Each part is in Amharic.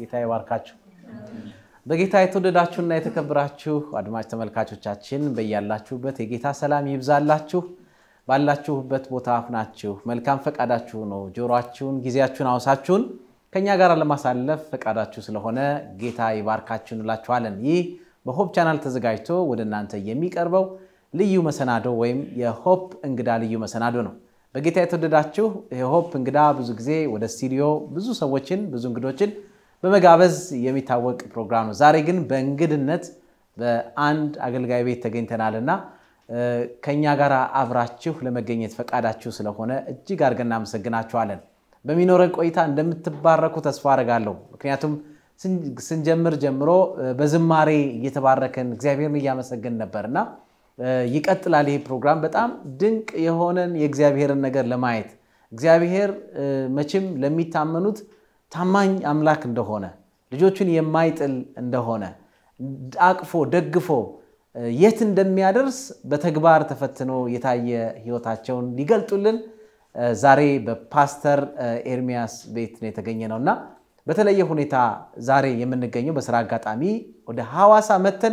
ጌታ ይባርካችሁ። በጌታ የተወደዳችሁና የተከበራችሁ አድማጭ ተመልካቾቻችን በያላችሁበት የጌታ ሰላም ይብዛላችሁ። ባላችሁበት ቦታ ሁናችሁ መልካም ፈቃዳችሁ ነው ጆሮአችሁን፣ ጊዜያችሁን አውሳችሁን ከእኛ ጋር ለማሳለፍ ፈቃዳችሁ ስለሆነ ጌታ ይባርካችሁ እንላችኋለን። ይህ በሆፕ ቻናል ተዘጋጅቶ ወደ እናንተ የሚቀርበው ልዩ መሰናዶ ወይም የሆፕ እንግዳ ልዩ መሰናዶ ነው። በጌታ የተወደዳችሁ የሆፕ እንግዳ ብዙ ጊዜ ወደ ስቱዲዮ ብዙ ሰዎችን ብዙ እንግዶችን በመጋበዝ የሚታወቅ ፕሮግራም ነው። ዛሬ ግን በእንግድነት በአንድ አገልጋይ ቤት ተገኝተናልና ከእኛ ጋር አብራችሁ ለመገኘት ፈቃዳችሁ ስለሆነ እጅግ አድርገን እናመሰግናችኋለን። በሚኖረን ቆይታ እንደምትባረኩ ተስፋ አደርጋለሁ። ምክንያቱም ስንጀምር ጀምሮ በዝማሬ እየተባረከን እግዚአብሔርን እያመሰገን ነበርና ይቀጥላል። ይሄ ፕሮግራም በጣም ድንቅ የሆነን የእግዚአብሔርን ነገር ለማየት እግዚአብሔር መቼም ለሚታመኑት ታማኝ አምላክ እንደሆነ ልጆቹን የማይጥል እንደሆነ አቅፎ ደግፎ የት እንደሚያደርስ በተግባር ተፈትኖ የታየ ሕይወታቸውን ሊገልጡልን ዛሬ በፓስተር ኤርሚያስ ቤት ነው የተገኘ ነው እና በተለየ ሁኔታ ዛሬ የምንገኘው በስራ አጋጣሚ ወደ ሐዋሳ መተን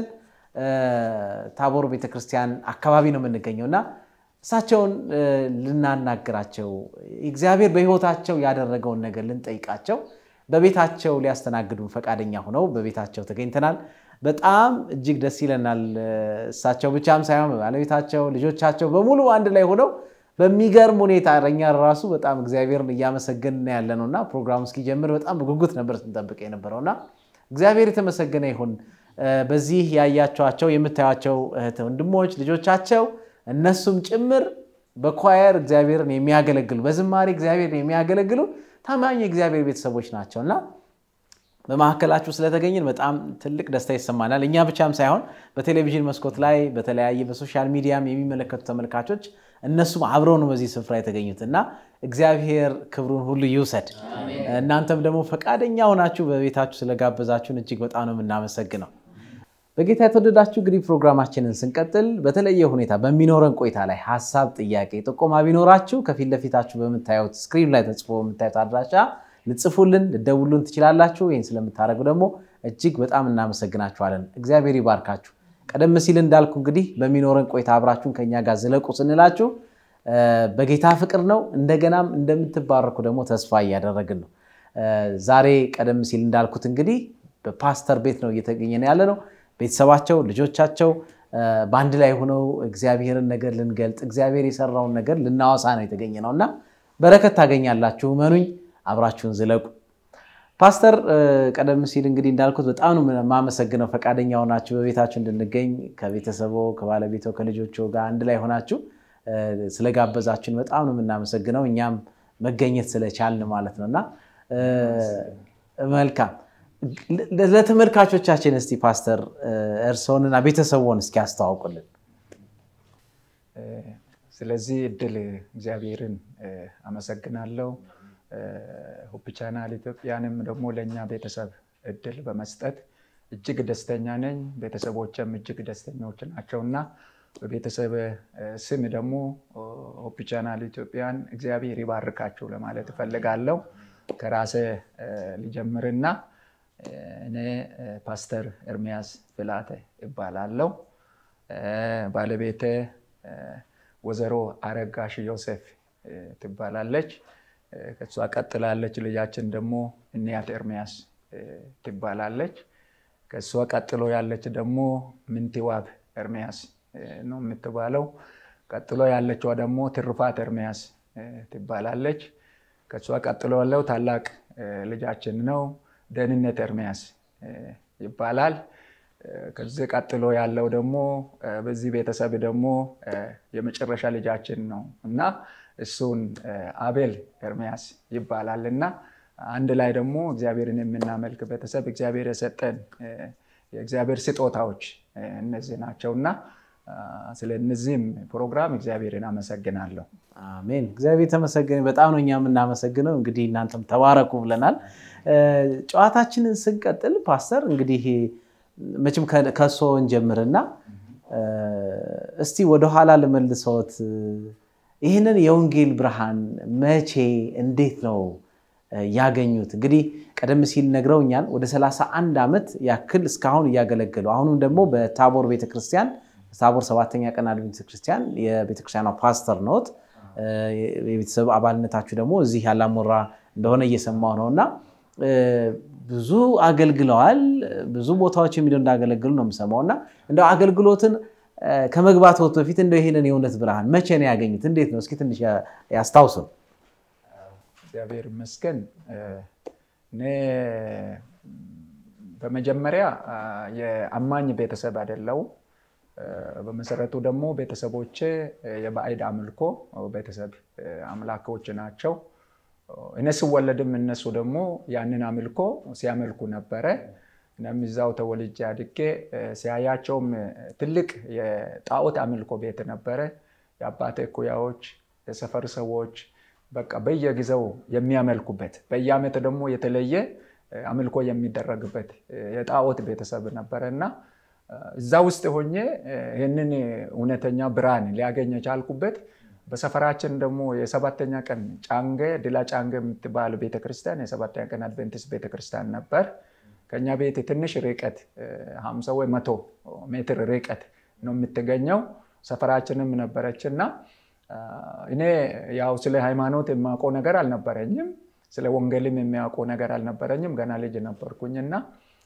ታቦር ቤተክርስቲያን አካባቢ ነው የምንገኘው እና እሳቸውን ልናናግራቸው እግዚአብሔር በሕይወታቸው ያደረገውን ነገር ልንጠይቃቸው በቤታቸው ሊያስተናግዱን ፈቃደኛ ሆነው በቤታቸው ተገኝተናል። በጣም እጅግ ደስ ይለናል። እሳቸው ብቻም ሳይሆን ባለቤታቸው፣ ልጆቻቸው በሙሉ አንድ ላይ ሆነው በሚገርም ሁኔታ እኛ ራሱ በጣም እግዚአብሔርን እያመሰገንን ያለ ነው እና ፕሮግራሙ እስኪጀምር በጣም በጉጉት ነበር ስንጠብቅ የነበረው እና እግዚአብሔር የተመሰገነ ይሁን። በዚህ ያያቸዋቸው የምታዩቸው እህት ወንድሞች ልጆቻቸው እነሱም ጭምር በኳየር እግዚአብሔርን የሚያገለግሉ በዝማሬ እግዚአብሔርን የሚያገለግሉ ታማኝ የእግዚአብሔር ቤተሰቦች ናቸው እና በመካከላችሁ ስለተገኘን በጣም ትልቅ ደስታ ይሰማናል። እኛ ብቻም ሳይሆን በቴሌቪዥን መስኮት ላይ በተለያየ በሶሻል ሚዲያም የሚመለከቱ ተመልካቾች እነሱም አብረው ነው በዚህ ስፍራ የተገኙት እና እግዚአብሔር ክብሩን ሁሉ ይውሰድ። እናንተም ደግሞ ፈቃደኛ ሆናችሁ በቤታችሁ ስለጋበዛችሁን እጅግ በጣም ነው የምናመሰግነው። በጌታ የተወደዳችሁ እንግዲህ ፕሮግራማችንን ስንቀጥል በተለየ ሁኔታ በሚኖረን ቆይታ ላይ ሀሳብ፣ ጥያቄ፣ ጥቆማ ቢኖራችሁ ከፊት ለፊታችሁ በምታዩት ስክሪን ላይ ተጽፎ በምታዩት አድራሻ ልጽፉልን ልደውሉን ትችላላችሁ። ይህን ስለምታደርጉ ደግሞ እጅግ በጣም እናመሰግናችኋለን። እግዚአብሔር ይባርካችሁ። ቀደም ሲል እንዳልኩ እንግዲህ በሚኖረን ቆይታ አብራችሁን ከኛ ጋር ዝለቁ ስንላችሁ በጌታ ፍቅር ነው። እንደገናም እንደምትባረኩ ደግሞ ተስፋ እያደረግን ነው። ዛሬ ቀደም ሲል እንዳልኩት እንግዲህ በፓስተር ቤት ነው እየተገኘን ያለ ነው። ቤተሰባቸው፣ ልጆቻቸው በአንድ ላይ ሆነው እግዚአብሔርን ነገር ልንገልጥ እግዚአብሔር የሰራውን ነገር ልናወሳ ነው የተገኘ ነው እና በረከት ታገኛላችሁ። እመኑኝ። አብራችሁን ዝለቁ። ፓስተር ቀደም ሲል እንግዲህ እንዳልኩት በጣም ነው የማመሰግነው ፈቃደኛ ሆናችሁ በቤታችሁ እንድንገኝ ከቤተሰቦ ከባለቤቶ ከልጆቹ ጋር አንድ ላይ ሆናችሁ ስለጋበዛችሁን በጣም ነው የምናመሰግነው። እኛም መገኘት ስለቻልን ማለት ነው እና መልካም ለተመልካቾቻችን እስቲ ፓስተር እርስዎንና ቤተሰቦን እስኪ ያስተዋውቁልን። ስለዚህ እድል እግዚአብሔርን አመሰግናለሁ። ሆፕ ቻናል ኢትዮጵያንም ደግሞ ለእኛ ቤተሰብ እድል በመስጠት እጅግ ደስተኛ ነኝ። ቤተሰቦችም እጅግ ደስተኞች ናቸው እና በቤተሰብ ስም ደግሞ ሆፕ ቻናል ኢትዮጵያን እግዚአብሔር ይባርካችሁ ለማለት እፈልጋለሁ። ከራሴ ልጀምርና እኔ ፓስተር ኤርሚያስ ፍላተ ይባላለሁ። ባለቤቴ ወይዘሮ አረጋሽ ዮሴፍ ትባላለች። ከእሷ ቀጥላለች ልጃችን ደግሞ እንያት ኤርሚያስ ትባላለች። ከእሷ ቀጥሎ ያለች ደግሞ ምንትዋብ ኤርሚያስ ነው የምትባለው። ቀጥሎ ያለችዋ ደግሞ ትርፋት ኤርሚያስ ትባላለች። ከእሷ ቀጥሎ ያለው ታላቅ ልጃችን ነው ደህንነት ኤርሚያስ ይባላል። ከዚህ ቀጥሎ ያለው ደግሞ በዚህ ቤተሰብ ደግሞ የመጨረሻ ልጃችን ነው እና እሱን አቤል ኤርሚያስ ይባላል እና አንድ ላይ ደግሞ እግዚአብሔርን የምናመልክ ቤተሰብ እግዚአብሔር የሰጠን የእግዚአብሔር ስጦታዎች እነዚህ ናቸው እና ስለ እነዚህም ፕሮግራም እግዚአብሔርን አመሰግናለሁ። አሜን። እግዚአብሔር ተመሰገነ። በጣም ነው እኛ የምናመሰግነው። እንግዲህ እናንተም ተባረኩ ብለናል። ጨዋታችንን ስንቀጥል ፓስተር እንግዲህ መቼም ከእሶ እንጀምርና እስቲ ወደኋላ ልመልሰዎት ይህንን የወንጌል ብርሃን መቼ እንዴት ነው ያገኙት? እንግዲህ ቀደም ሲል ነግረውኛል። ወደ 31 ዓመት ያክል እስካሁን እያገለገሉ አሁንም ደግሞ በታቦር ቤተክርስቲያን ታቦር ሰባተኛ ቀን አድቬንቲስት ቤተክርስቲያን የቤተክርስቲያኗ ፓስተር ነዎት። የቤተሰብ አባልነታችሁ ደግሞ እዚህ ያላሞራ እንደሆነ እየሰማሁ ነው እና ብዙ አገልግለዋል። ብዙ ቦታዎች የሚለው እንዳገለግሉ ነው የምሰማው እና እንደው አገልግሎትን ከመግባትዎት በፊት እንደው ይሄንን የእውነት ብርሃን መቼ ነው ያገኙት? እንዴት ነው? እስኪ ትንሽ ያስታውሱን። እግዚአብሔር ይመስገን። እኔ በመጀመሪያ የአማኝ ቤተሰብ አይደለሁም። በመሰረቱ ደግሞ ቤተሰቦቼ የባዕድ አምልኮ ቤተሰብ አምላኮች ናቸው። እኔ ስወለድም እነሱ ደግሞ ያንን አምልኮ ሲያመልኩ ነበረ። እኔም እዛው ተወልጄ አድጌ ሲያያቸውም ትልቅ የጣዖት አምልኮ ቤት ነበረ። የአባቴ እኩያዎች፣ የሰፈር ሰዎች በቃ በየጊዜው የሚያመልኩበት በየዓመት ደግሞ የተለየ አምልኮ የሚደረግበት የጣዖት ቤተሰብ ነበረ እና እዛ ውስጥ ሆኜ ይህንን እውነተኛ ብርሃን ሊያገኝ የቻልኩበት በሰፈራችን ደግሞ የሰባተኛ ቀን ጫንጌ ድላ ጫንጌ የምትባል ቤተክርስቲያን የሰባተኛ ቀን አድቬንቲስት ቤተክርስቲያን ነበር። ከኛ ቤት ትንሽ ርቀት ሀምሳ ወይ መቶ ሜትር ርቀት ነው የምትገኘው። ሰፈራችንም ነበረች እና እኔ ያው ስለ ሃይማኖት የማውቀው ነገር አልነበረኝም። ስለ ወንጌልም የሚያውቀው ነገር አልነበረኝም። ገና ልጅ ነበርኩኝ እና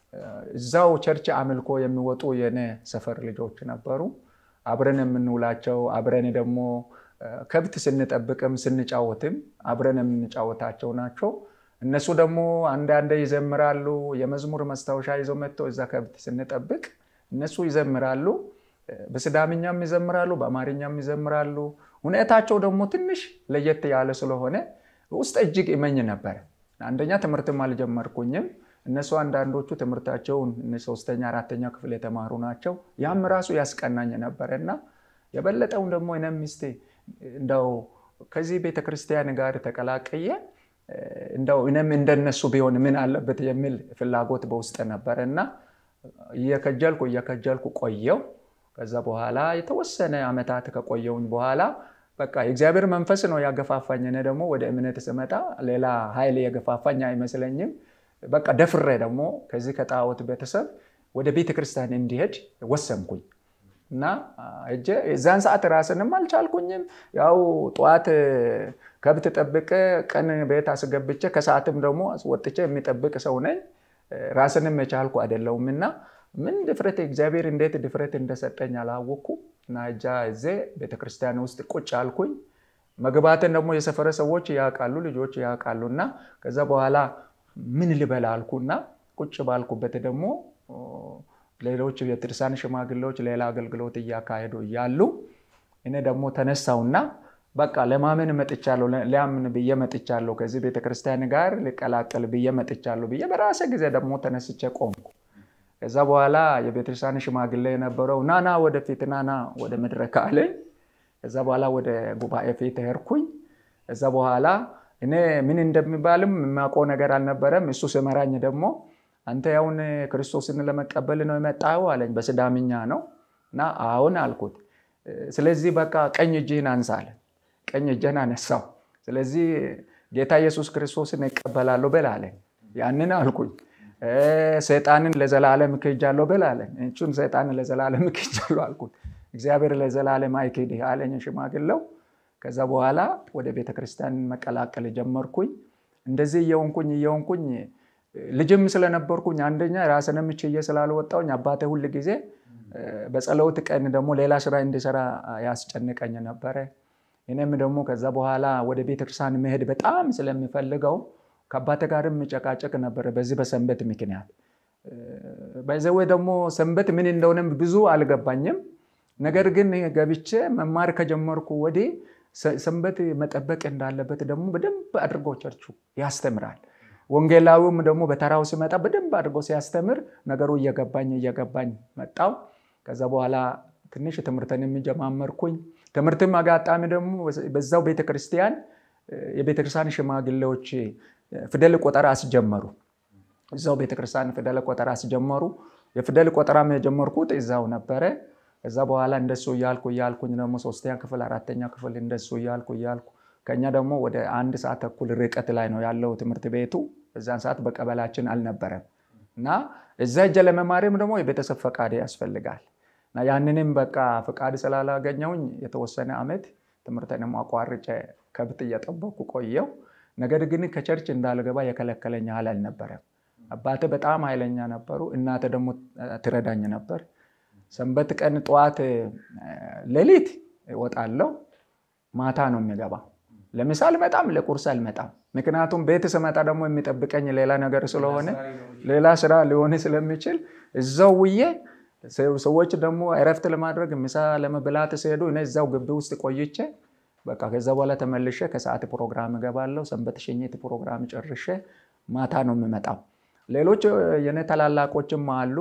እዛው ቸርች አምልኮ የሚወጡ የኔ ሰፈር ልጆች ነበሩ። አብረን የምንውላቸው አብረን ደግሞ ከብት ስንጠብቅም ስንጫወትም አብረን የምንጫወታቸው ናቸው። እነሱ ደግሞ አንዳንዴ ይዘምራሉ። የመዝሙር መስታወሻ ይዘው መጥተው እዛ ከብት ስንጠብቅ እነሱ ይዘምራሉ። በስዳምኛም ይዘምራሉ፣ በአማርኛም ይዘምራሉ። ሁኔታቸው ደግሞ ትንሽ ለየት ያለ ስለሆነ ውስጥ እጅግ ይመኝ ነበረ። አንደኛ ትምህርትም አልጀመርኩኝም። እነሱ አንዳንዶቹ ትምህርታቸውን ሶስተኛ አራተኛ ክፍል የተማሩ ናቸው። ያም ራሱ ያስቀናኝ ነበረ እና የበለጠውን ደግሞ እኔም ሚስቴ እንደው ከዚህ ቤተክርስቲያን ጋር ተቀላቀየ እንደው እኔም እንደነሱ ቢሆን ምን አለበት የሚል ፍላጎት በውስጥ ነበረ እና እየከጀልኩ እየከጀልኩ ቆየው። ከዛ በኋላ የተወሰነ ዓመታት ከቆየውኝ በኋላ በቃ የእግዚአብሔር መንፈስ ነው ያገፋፋኝ። እኔ ደግሞ ወደ እምነት ስመጣ ሌላ ኃይል የገፋፋኝ አይመስለኝም። በቃ ደፍሬ ደግሞ ከዚህ ከጣዖት ቤተሰብ ወደ ቤተ ክርስቲያን እንዲሄድ ወሰንኩኝ እና እጀ የዛን ሰዓት ራስንም አልቻልኩኝም። ያው ጠዋት ከብት ጠብቄ ቀን ቤት አስገብቼ ከሰዓትም ደግሞ ወጥቼ የሚጠብቅ ሰው ነኝ። ራስንም የቻልኩ አይደለሁም እና ምን ድፍረት እግዚአብሔር እንዴት ድፍረት እንደሰጠኝ አላወቅኩ እና እጃ እዜ ቤተክርስቲያን ውስጥ ቁጭ አልኩኝ። መግባትን ደግሞ የሰፈረ ሰዎች ያውቃሉ፣ ልጆች ያውቃሉ እና ከዛ በኋላ ምን ልበላ አልኩና ቁጭ ባልኩበት ደግሞ ሌሎች የትርሳን ሽማግሌዎች ሌላ አገልግሎት እያካሄዱ እያሉ እኔ ደግሞ ተነሳውና በቃ ለማመን መጥቻለሁ፣ ሊያምን ብዬ መጥቻለሁ፣ ከዚህ ቤተክርስቲያን ጋር ልቀላቀል ብዬ መጥቻለሁ ብዬ በራሴ ጊዜ ደግሞ ተነስቼ ቆምኩ። ከዛ በኋላ የቤተክርስቲያን ሽማግሌ የነበረው ናና ወደፊት ናና ወደ መድረክ አለኝ። ከዛ በኋላ ወደ ጉባኤ ፊት ሄድኩኝ። ከዛ በኋላ እኔ ምን እንደሚባልም የማውቀው ነገር አልነበረም። እሱ ስመራኝ ደግሞ አንተ ያውን ክርስቶስን ለመቀበል ነው የመጣው አለኝ። በስዳምኛ ነው እና አሁን አልኩት። ስለዚህ በቃ ቀኝ እጅህን አንሳ አለ። ቀኝ እጅህን አነሳው። ስለዚህ ጌታ ኢየሱስ ክርስቶስን እቀበላለሁ በል አለኝ። ያንን አልኩኝ። ሰይጣንን ለዘላለም ክጃለሁ በል አለኝ። እቹን ሰይጣንን ለዘላለም ክጃለሁ አልኩት። እግዚአብሔር ለዘላለም አይክድህ አለኝ ሽማግሌው። ከዛ በኋላ ወደ ቤተክርስቲያን መቀላቀል ጀመርኩኝ። እንደዚህ እየሆንኩኝ እየሆንኩኝ ልጅም ስለነበርኩኝ አንደኛ ራስንም ችዬ ስላልወጣሁኝ አባቴ ሁል ጊዜ በጸሎት ቀን ደግሞ ሌላ ስራ እንዲሰራ ያስጨንቀኝ ነበረ። እኔም ደግሞ ከዛ በኋላ ወደ ቤተክርስቲያን መሄድ በጣም ስለሚፈልገው ከአባቴ ጋርም ጨቃጨቅ ነበረ በዚህ በሰንበት ምክንያት። በዘዌ ደግሞ ሰንበት ምን እንደሆነም ብዙ አልገባኝም። ነገር ግን ገብቼ መማር ከጀመርኩ ወዲህ ሰንበት መጠበቅ እንዳለበት ደግሞ በደንብ አድርጎ ቸርቹ ያስተምራል። ወንጌላዊውም ደግሞ በተራው ሲመጣ በደንብ አድርጎ ሲያስተምር ነገሩ እየገባኝ እየገባኝ መጣው። ከዛ በኋላ ትንሽ ትምህርትን የሚጀማመርኩኝ ትምህርትም አጋጣሚ ደግሞ በዛው ቤተክርስቲያን የቤተክርስቲያን ሽማግሌዎች ፊደል ቆጠራ አስጀመሩ። እዛው ቤተክርስቲያን ፊደል ቆጠራ አስጀመሩ። የፊደል ቆጠራም የጀመርኩት እዛው ነበረ። ከዛ በኋላ እንደሱ እያልኩ እያልኩኝ ደግሞ ሶስተኛ ክፍል አራተኛ ክፍል እንደሱ እያልኩ እያልኩ ከኛ ደግሞ ወደ አንድ ሰዓት ተኩል ርቀት ላይ ነው ያለው ትምህርት ቤቱ። በዛን ሰዓት በቀበላችን አልነበረም እና እዛ እጀ ለመማሪም ደግሞ የቤተሰብ ፈቃድ ያስፈልጋል እና ያንንም በቃ ፈቃድ ስላላገኘውኝ የተወሰነ ዓመት ትምህርትንም አቋርጬ ከብት እየጠበኩ ቆየው። ነገር ግን ከቸርች እንዳልገባ የከለከለኝ ያህል አልነበረም። አባቴ በጣም ኃይለኛ ነበሩ። እናቴ ደግሞ ትረዳኝ ነበር። ሰንበት ቀን ጠዋት ሌሊት እወጣለሁ፣ ማታ ነው የሚገባ። ለምሳ አልመጣም፣ ለቁርስ አልመጣም። ምክንያቱም ቤት ስመጣ ደግሞ የሚጠብቀኝ ሌላ ነገር ስለሆነ ሌላ ስራ ሊሆን ስለሚችል እዛው ውዬ ሰዎች ደግሞ እረፍት ለማድረግ ምሳ ለመብላት ሲሄዱ እኔ እዛው ግቢ ውስጥ ቆይቼ በቃ ከዛ በኋላ ተመልሼ ከሰዓት ፕሮግራም እገባለሁ። ሰንበት ሽኝት ፕሮግራም ጨርሼ ማታ ነው የምመጣው። ሌሎች የኔ ታላላቆችም አሉ።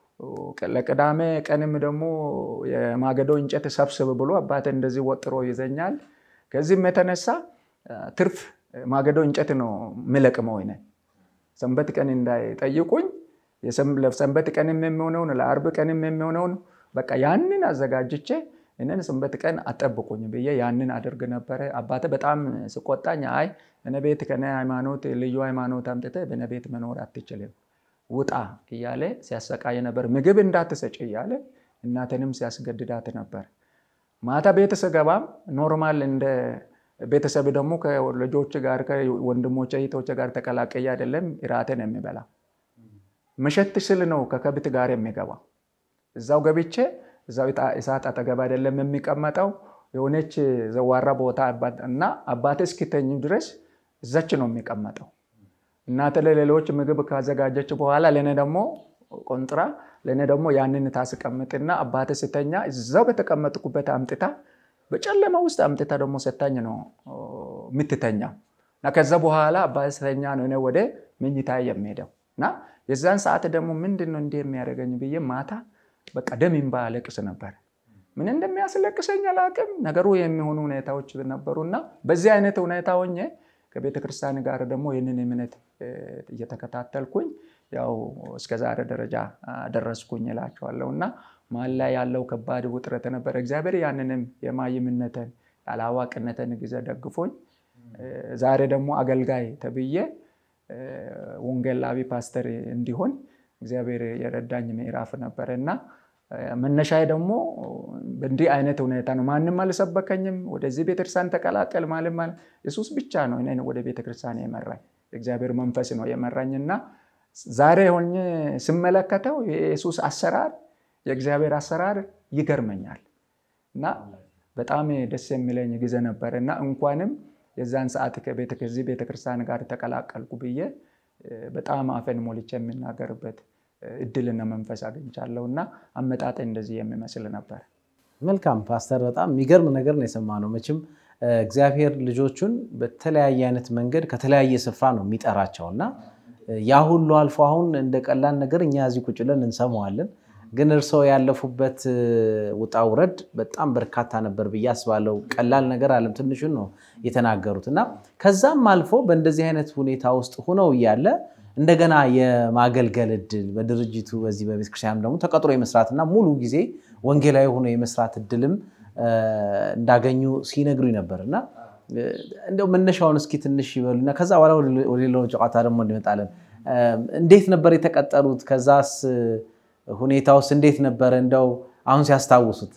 ለቅዳሜ ቀንም ደግሞ የማገዶ እንጨት ሰብስብ ብሎ አባቴ እንደዚህ ወጥሮ ይዘኛል። ከዚህም የተነሳ ትርፍ ማገዶ እንጨት ነው የምለቅመው። እኔ ሰንበት ቀን እንዳይጠይቁኝ ለሰንበት ቀንም የሚሆነውን ለአርብ ቀንም የሚሆነውን በቃ ያንን አዘጋጅቼ እኔን ሰንበት ቀን አጠብቁኝ ብዬ ያንን አድርግ ነበረ። አባቴ በጣም ስቆጣኝ፣ አይ እኔ ቤት ከኔ ሃይማኖት ልዩ ሃይማኖት አምጥተህ በእኔ ቤት መኖር አትችልም ውጣ እያለ ሲያሰቃይ ነበር። ምግብ እንዳትሰጭ እያለ እናትንም ሲያስገድዳት ነበር። ማታ ቤት ስገባም ኖርማል እንደ ቤተሰብ ደግሞ ከልጆች ጋር ከወንድሞች እህቶች ጋር ተቀላቀየ አይደለም እራትን የሚበላ መሸት ስል ነው ከከብት ጋር የሚገባ። እዛው ገብቼ እዛው እሳት አጠገብ አይደለም የሚቀመጠው የሆነች ዘዋራ ቦታ እና አባቴ እስኪተኙ ድረስ እዛች ነው የሚቀመጠው። እናተ ለሌሎች ምግብ ካዘጋጀች በኋላ ለእኔ ደግሞ ቆንጥራ ለእኔ ደግሞ ያንን ታስቀምጥና አባቴ ስተኛ እዛው በተቀመጥኩበት አምጥታ በጨለማ ውስጥ አምጥታ ደግሞ ሰታኝ ነው የምትተኛው። እና ከዛ በኋላ አባቴ ስተኛ ነው እኔ ወደ መኝታ የሚሄደው እና የዛን ሰዓት ደግሞ ምንድን ነው እንዲህ የሚያደርገኝ ብዬ ማታ በቃ ደም እንባ አለቅስ ነበር። ምን እንደሚያስለቅሰኝ አላቅም። ነገሩ የሚሆኑ ሁኔታዎች ነበሩና በዚህ አይነት ሁኔታ ሆኜ ከቤተ ክርስቲያን ጋር ደግሞ ይህንን እምነት እየተከታተልኩኝ ያው እስከ ዛሬ ደረጃ ደረስኩኝ እላቸዋለሁ። እና መሀል ላይ ያለው ከባድ ውጥረት ነበረ። እግዚአብሔር ያንንም የማይምነትን ያለአዋቂነትን ጊዜ ደግፎኝ ዛሬ ደግሞ አገልጋይ ተብዬ ወንጌላዊ ፓስተር እንዲሆን እግዚአብሔር የረዳኝ ምዕራፍ ነበረ እና መነሻዬ ደግሞ በእንዲህ አይነት ሁኔታ ነው። ማንም አልሰበከኝም። ወደዚህ ቤተክርስቲያን ተቀላቀል ማለት ማለት ኢየሱስ ብቻ ነው እኔን ወደ ቤተክርስቲያን የመራኝ። እግዚአብሔር መንፈስ ነው የመራኝ እና ዛሬ ሆኜ ስመለከተው የኢየሱስ አሰራር የእግዚአብሔር አሰራር ይገርመኛል እና በጣም ደስ የሚለኝ ጊዜ ነበር እና እንኳንም የዛን ሰዓት ከዚህ ቤተክርስቲያን ጋር ተቀላቀልኩ ብዬ በጣም አፈን ሞልቼ የምናገርበት እድልና መንፈስ አግኝቻለሁ እና አመጣጤ እንደዚህ የሚመስል ነበር። መልካም ፓስተር፣ በጣም የሚገርም ነገር ነው የሰማነው። መቼም እግዚአብሔር ልጆቹን በተለያየ አይነት መንገድ ከተለያየ ስፍራ ነው የሚጠራቸው እና ያ ሁሉ አልፎ አሁን እንደ ቀላል ነገር እኛ እዚህ ቁጭ ብለን እንሰማዋለን። ግን እርስዎ ያለፉበት ውጣ ውረድ በጣም በርካታ ነበር ብዬ አስባለሁ። ቀላል ነገር አለም ትንሹን ነው የተናገሩት እና ከዛም አልፎ በእንደዚህ አይነት ሁኔታ ውስጥ ሁነው እያለ እንደገና የማገልገል እድል በድርጅቱ በዚህ በቤተክርስቲያን ደግሞ ተቀጥሮ የመስራትና ሙሉ ጊዜ ወንጌላዊ ሆኖ የመስራት እድልም እንዳገኙ ሲነግሩኝ ነበር እና እንደው መነሻውን እስኪ ትንሽ ይበሉና ከዛ በኋላ ወደ ሌላው ጨዋታ ደግሞ እንመጣለን። እንዴት ነበር የተቀጠሉት? ከዛስ ሁኔታውስ እንዴት ነበረ? እንደው አሁን ሲያስታውሱት።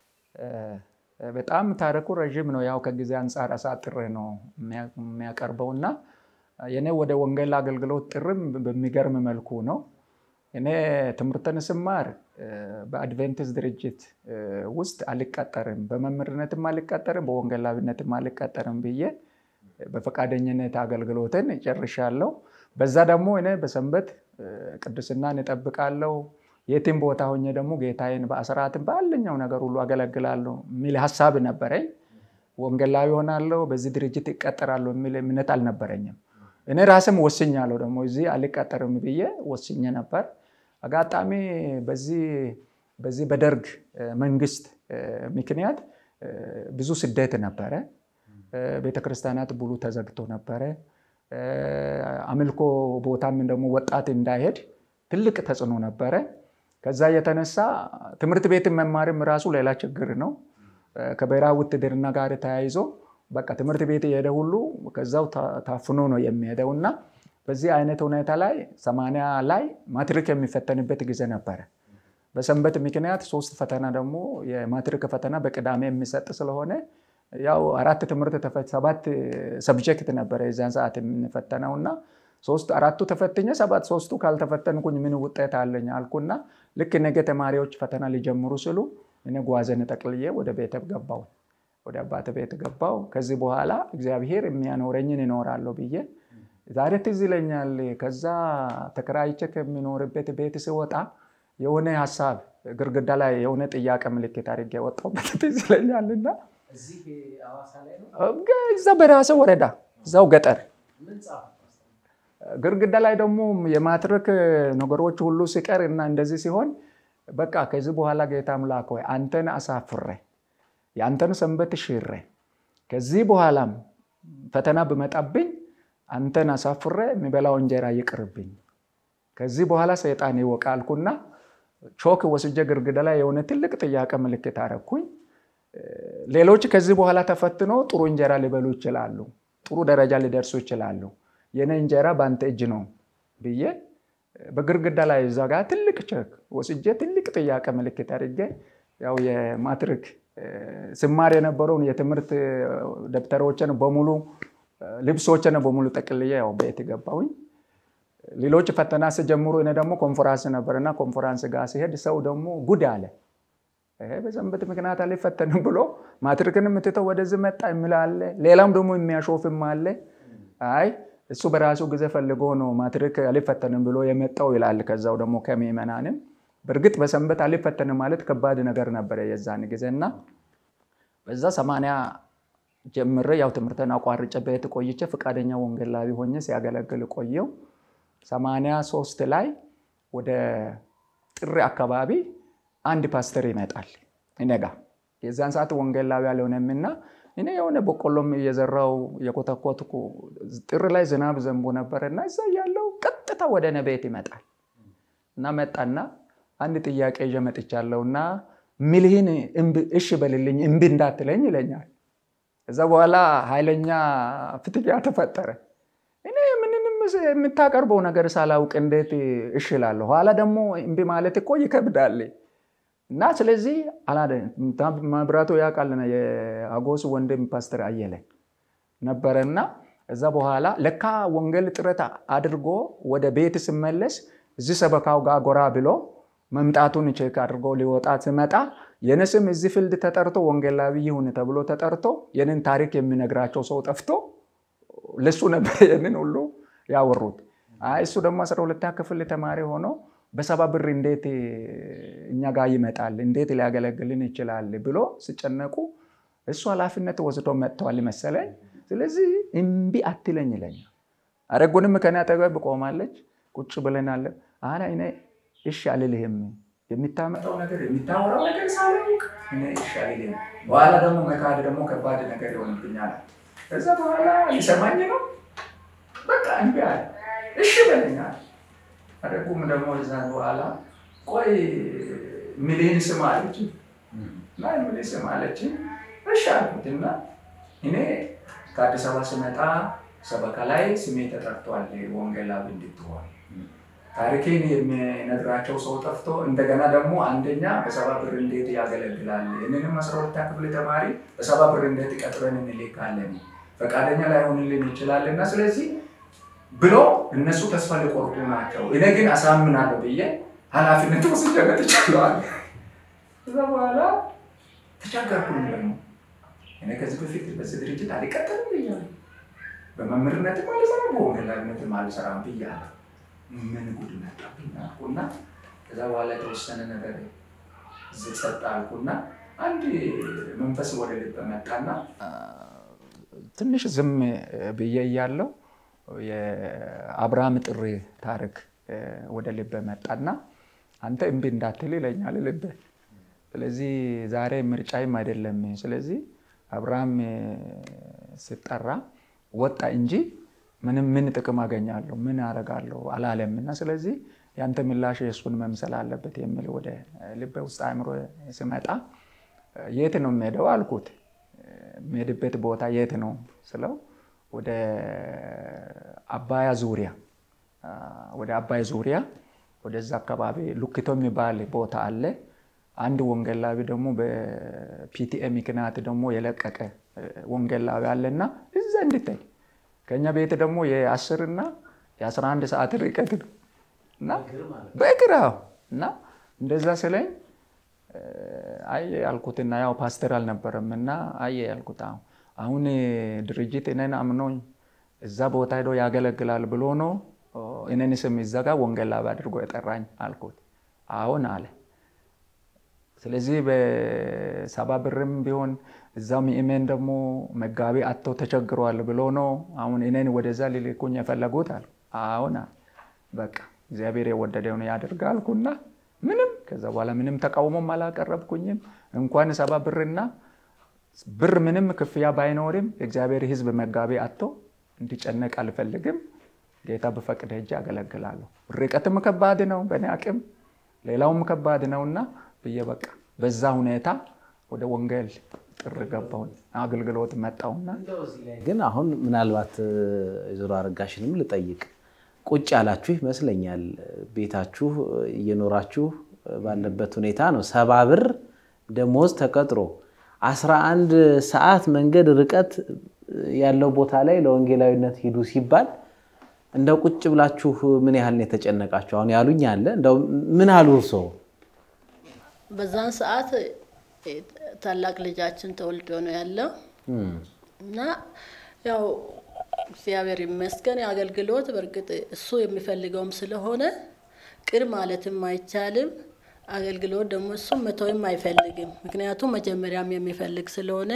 በጣም ታሪኩ ረዥም ነው። ያው ከጊዜ አንጻር አሳጥሬ ነው የሚያቀርበው እና የኔ ወደ ወንጌል አገልግሎት ጥርም በሚገርም መልኩ ነው። እኔ ትምህርትን ስማር በአድቬንቲስት ድርጅት ውስጥ አልቀጠርም፣ በመምህርነትም አልቀጠርም፣ በወንጌላዊነትም አልቀጠርም ብዬ በፈቃደኝነት አገልግሎትን ጨርሻለሁ። በዛ ደግሞ እኔ በሰንበት ቅድስናን እጠብቃለሁ፣ የትም ቦታ ሆኜ ደግሞ ጌታዬን በአስራትም ባለኛው ነገር ሁሉ አገለግላለሁ የሚል ሀሳብ ነበረኝ። ወንጌላዊ ሆናለሁ፣ በዚህ ድርጅት ይቀጠራለሁ የሚል እምነት አልነበረኝም። እኔ ራስም ወስኛለሁ ደግሞ እዚህ አልቀጠርም ብዬ ወስኜ ነበር። አጋጣሚ በዚህ በደርግ መንግስት ምክንያት ብዙ ስደት ነበረ። ቤተክርስቲያናት ብሉ ተዘግቶ ነበረ። አምልኮ ቦታም ደግሞ ወጣት እንዳይሄድ ትልቅ ተጽዕኖ ነበረ። ከዛ የተነሳ ትምህርት ቤት መማርም ራሱ ሌላ ችግር ነው። ከብሔራዊ ውትድርና ጋር ተያይዞ በቃ ትምህርት ቤት የሄደ ሁሉ ከዛው ታፍኖ ነው የሚሄደው እና በዚህ አይነት ሁኔታ ላይ ሰማንያ ላይ ማትሪክ የሚፈተንበት ጊዜ ነበረ። በሰንበት ምክንያት ሶስት ፈተና ደግሞ የማትሪክ ፈተና በቅዳሜ የሚሰጥ ስለሆነ ያው አራት ትምህርት ሰባት ሰብጀክት ነበረ የዚያን ሰዓት የምንፈተነው እና ሶስት አራቱ ተፈትኘ ሰባት ሶስቱ ካልተፈተንኩኝ ምን ውጤት አለኝ አልኩና ልክ ነገ ተማሪዎች ፈተና ሊጀምሩ ስሉ እኔ ጓዘን ጠቅልዬ ወደ ቤተ ገባው ወደ አባተ ቤት ገባው። ከዚህ በኋላ እግዚአብሔር የሚያኖረኝን እኖራለሁ ብዬ ዛሬ ትዝ ይለኛል። ከዛ ተከራይቼ ከሚኖርበት ቤት ስወጣ የሆነ ሀሳብ ግርግዳ ላይ የሆነ ጥያቄ ምልክት አድርጌ የወጣሁበት ትዝ ይለኛልና እዛ በራሰ ወረዳ እዛው ገጠር ግርግዳ ላይ ደግሞ የማትሪክ ነገሮች ሁሉ ሲቀር እና እንደዚህ ሲሆን በቃ ከዚህ በኋላ ጌታ አምላክ ሆይ አንተን አሳፍሬ የአንተን ሰንበት ሽሬ ከዚህ በኋላም ፈተና ብመጣብኝ አንተን አሳፍሬ የሚበላው እንጀራ ይቅርብኝ፣ ከዚህ በኋላ ሰይጣን ይወቃልኩና ቾክ ወስጄ ግርግዳ ላይ የሆነ ትልቅ ጥያቄ ምልክት አረኩኝ። ሌሎች ከዚህ በኋላ ተፈትኖ ጥሩ እንጀራ ሊበሉ ይችላሉ፣ ጥሩ ደረጃ ሊደርሱ ይችላሉ። የኔ እንጀራ በአንተ እጅ ነው ብዬ በግርግዳ ላይ እዛ ጋር ትልቅ ቸክ ወስጄ ትልቅ ጥያቄ ምልክት አድርጌ ያው የማትሪክ ስማር የነበረውን የትምህርት ደብተሮችን በሙሉ ልብሶችን በሙሉ ጠቅልዬ ያው ቤት ገባሁኝ። ሌሎች ፈተና ሲጀምሩ እኔ ደግሞ ኮንፈራንስ ነበርና ኮንፈራንስ ጋር ሲሄድ ሰው ደግሞ ጉድ አለ። በሰንበት ምክንያት አልፈተንም ብሎ ማትሪክን የምትተው ወደዚህ መጣ የሚል አለ። ሌላም ደግሞ የሚያሾፍም አለ። አይ እሱ በራሱ ጊዜ ፈልጎ ነው ማትሪክ አልፈተንም ብሎ የመጣው ይላል። ከዛው ደግሞ ከምዕመናንም በእርግጥ በሰንበት አልፈተንም ማለት ከባድ ነገር ነበረ የዛን ጊዜ እና በዛ ሰማንያ ጀምሬ ያው ትምህርትን አቋርጬ ቤት ቆይቼ ፈቃደኛ ወንጌላዊ ሆኜ ሲያገለግል ቆየው። ሰማንያ ሶስት ላይ ወደ ጥሪ አካባቢ አንድ ፓስተር ይመጣል እኔ ጋ የዛን ሰዓት ወንጌላዊ አልሆነምና እኔ የሆነ በቆሎም እየዘራው የኮተኮትኩ ጥር ላይ ዝናብ ዘንቦ ነበር እና እዛ ያለው ቀጥታ ወደ እኔ ቤት ይመጣል እና መጣና አንድ ጥያቄ ይዤ መጥቻለሁ እና ሚልህን እሺ በልልኝ እምቢ እንዳትለኝ ይለኛል። እዛ በኋላ ኃይለኛ ፍትጊያ ተፈጠረ። እኔ ምንም የምታቀርበው ነገር ሳላውቅ እንዴት እሺ እላለሁ? ኋላ ደግሞ እምቢ ማለት እኮ ይከብዳል። እና ስለዚህ መብራቱ ያውቃል የአጎስ ወንድም ፓስተር አየለ ነበረና እዛ በኋላ ለካ ወንጌል ጥረት አድርጎ ወደ ቤት ስመለስ እዚህ ሰበካው ጋር ጎራ ብሎ መምጣቱን ቼክ አድርጎ ሊወጣ ስመጣ የኔ ስም እዚህ ፊልድ ተጠርቶ ወንጌላዊ ይሁን ተብሎ ተጠርቶ የኔን ታሪክ የሚነግራቸው ሰው ጠፍቶ ለሱ ነበር የንን ሁሉ ያወሩት። አይ እሱ ደግሞ አስራ ሁለተኛ ክፍል ተማሪ ሆኖ በሰባ ብር እንዴት እኛ ጋር ይመጣል? እንዴት ሊያገለግልን ይችላል? ብሎ ሲጨነቁ እሱ ኃላፊነት ወስዶ መጥተዋል መሰለኝ። ስለዚህ እምቢ አትለኝ ይለኛል። አረጉንም ከኔ አጠገብ ቆማለች። ቁጭ ብለናል። አላ እኔ እሺ አልልህም የሚታመጣው ነገር የሚታወራው ነገር ሳላውቅ እኔ እሺ አልልህም። በኋላ ደግሞ መካድ ደግሞ ከባድ ነገር ይሆንብኛል። ከዛ በኋላ ሊሰማኝ ነው። በቃ እምቢ አለ። እሺ በለኛል አደጉም ደግሞ እዛ በኋላ ቆይ ሚሊን ስም አለች እና ሚሊን ስም አለች። እሺ አልኩትና እኔ ከአዲስ አበባ ስመጣ ሰበካ ላይ ስሜ ተጠርቷል ወንጌላዊ እንድትሆን ታሪኬን የሚነግራቸው ሰው ጠፍቶ እንደገና ደግሞ አንደኛ በሰባ ብር እንዴት ያገለግላል? እኔንም አስራ ሁለተኛ ክፍል ተማሪ በሰባ ብር እንዴት ቀጥረን እንልካለን? ፈቃደኛ ላይሆንልን ይችላል እና ስለዚህ ብሎ እነሱ ተስፋ ሊቆርጡ ናቸው። እኔ ግን አሳምናለሁ ብዬ ኃላፊነት ወስጄ መጥቻለሁ። ከዛ በኋላ ተቸገርኩኝ። ደግሞ እኔ ከዚህ በፊት በዚህ ድርጅት አልቀጠልም ብያለሁ። በመምህርነትም አልሰራም፣ በወንጌላዊነትም አልሰራም ብያለሁ። ምን ጉድ መጣብኝ አልኩና ከዛ በኋላ የተወሰነ ነገር እዚህ ጸጥ አልኩና አንድ መንፈስ ወደ ልብ መጣና ትንሽ ዝም ብዬ እያለሁ የአብርሃም ጥሪ ታሪክ ወደ ልቤ መጣና አንተ እምቢ እንዳትል ይለኛል ልቤ። ስለዚህ ዛሬ ምርጫይም አይደለም። ስለዚህ አብርሃም ሲጠራ ወጣ እንጂ ምንም ምን ጥቅም አገኛለሁ ምን አደርጋለሁ አላለም እና ስለዚህ ያንተ ምላሽ የእሱን መምሰል አለበት የሚል ወደ ልቤ ውስጥ አእምሮ ሲመጣ የት ነው የምሄደው አልኩት። የሚሄድበት ቦታ የት ነው ስለው ወደ አባያ ዙሪያ ወደ አባይ ዙሪያ ወደዛ አካባቢ ሉክቶ የሚባል ቦታ አለ። አንድ ወንጌላዊ ደግሞ በፒቲኤ ምክንያት ደግሞ የለቀቀ ወንጌላዊ አለና እዛ እንድታይ ከኛ ቤት ደግሞ የአስር እና የአስራ አንድ ሰዓት ርቀት ነው እና በእግር እና እንደዛ ስለኝ አየ ያልኩትና ያው ፓስተር አልነበረም እና አየ ያልኩት አሁን ድርጅት እኔን አምኖኝ እዛ ቦታ ሄዶ ያገለግላል ብሎ ነው እኔን ስም ይዘጋ ወንጌላዊ አድርጎ የጠራኝ አልኩት። አሁን አለ። ስለዚህ በሰባ ብርም ቢሆን እዛው ምእመን ደግሞ መጋቢ አጥተው ተቸግረዋል ብሎ ነው አሁን እኔን ወደዛ ሊልኩኝ የፈለጉት አሉ። አሁን በቃ እግዚአብሔር የወደደውን ያደርግ አልኩና ምንም ከዛ በኋላ ምንም ተቃውሞም አላቀረብኩኝም። እንኳን ሰባ ብርና ብር ምንም ክፍያ ባይኖርም የእግዚአብሔር ሕዝብ መጋቢ አጥቶ እንዲጨነቅ አልፈልግም። ጌታ በፈቅድ ሄጄ አገለግላለሁ። ርቀትም ከባድ ነው፣ በእኔ አቅም ሌላውም ከባድ ነውና ብዬ በቃ በዛ ሁኔታ ወደ ወንጌል ጥር ገባሁኝ፣ አገልግሎት መጣሁና ግን አሁን ምናልባት ዞሮ አረጋሽንም ልጠይቅ ቁጭ ያላችሁ ይመስለኛል። ቤታችሁ እየኖራችሁ ባለበት ሁኔታ ነው። ሰባ ብር ደሞዝ ተቀጥሮ 11 ሰዓት መንገድ ርቀት ያለው ቦታ ላይ ለወንጌላዊነት ሂዱ ሲባል እንደው ቁጭ ብላችሁ ምን ያህል ነው የተጨነቃችሁ? አሁን ያሉኝ አለ እንደው ምን አሉ እርስዎ? በዛን ሰዓት ታላቅ ልጃችን ተወልዶ ነው ያለው እና ያው እግዚአብሔር ይመስገን የአገልግሎት በእርግጥ እሱ የሚፈልገውም ስለሆነ ቅር ማለትም አይቻልም። አገልግሎት ደግሞ እሱም መተውም አይፈልግም። ምክንያቱም መጀመሪያም የሚፈልግ ስለሆነ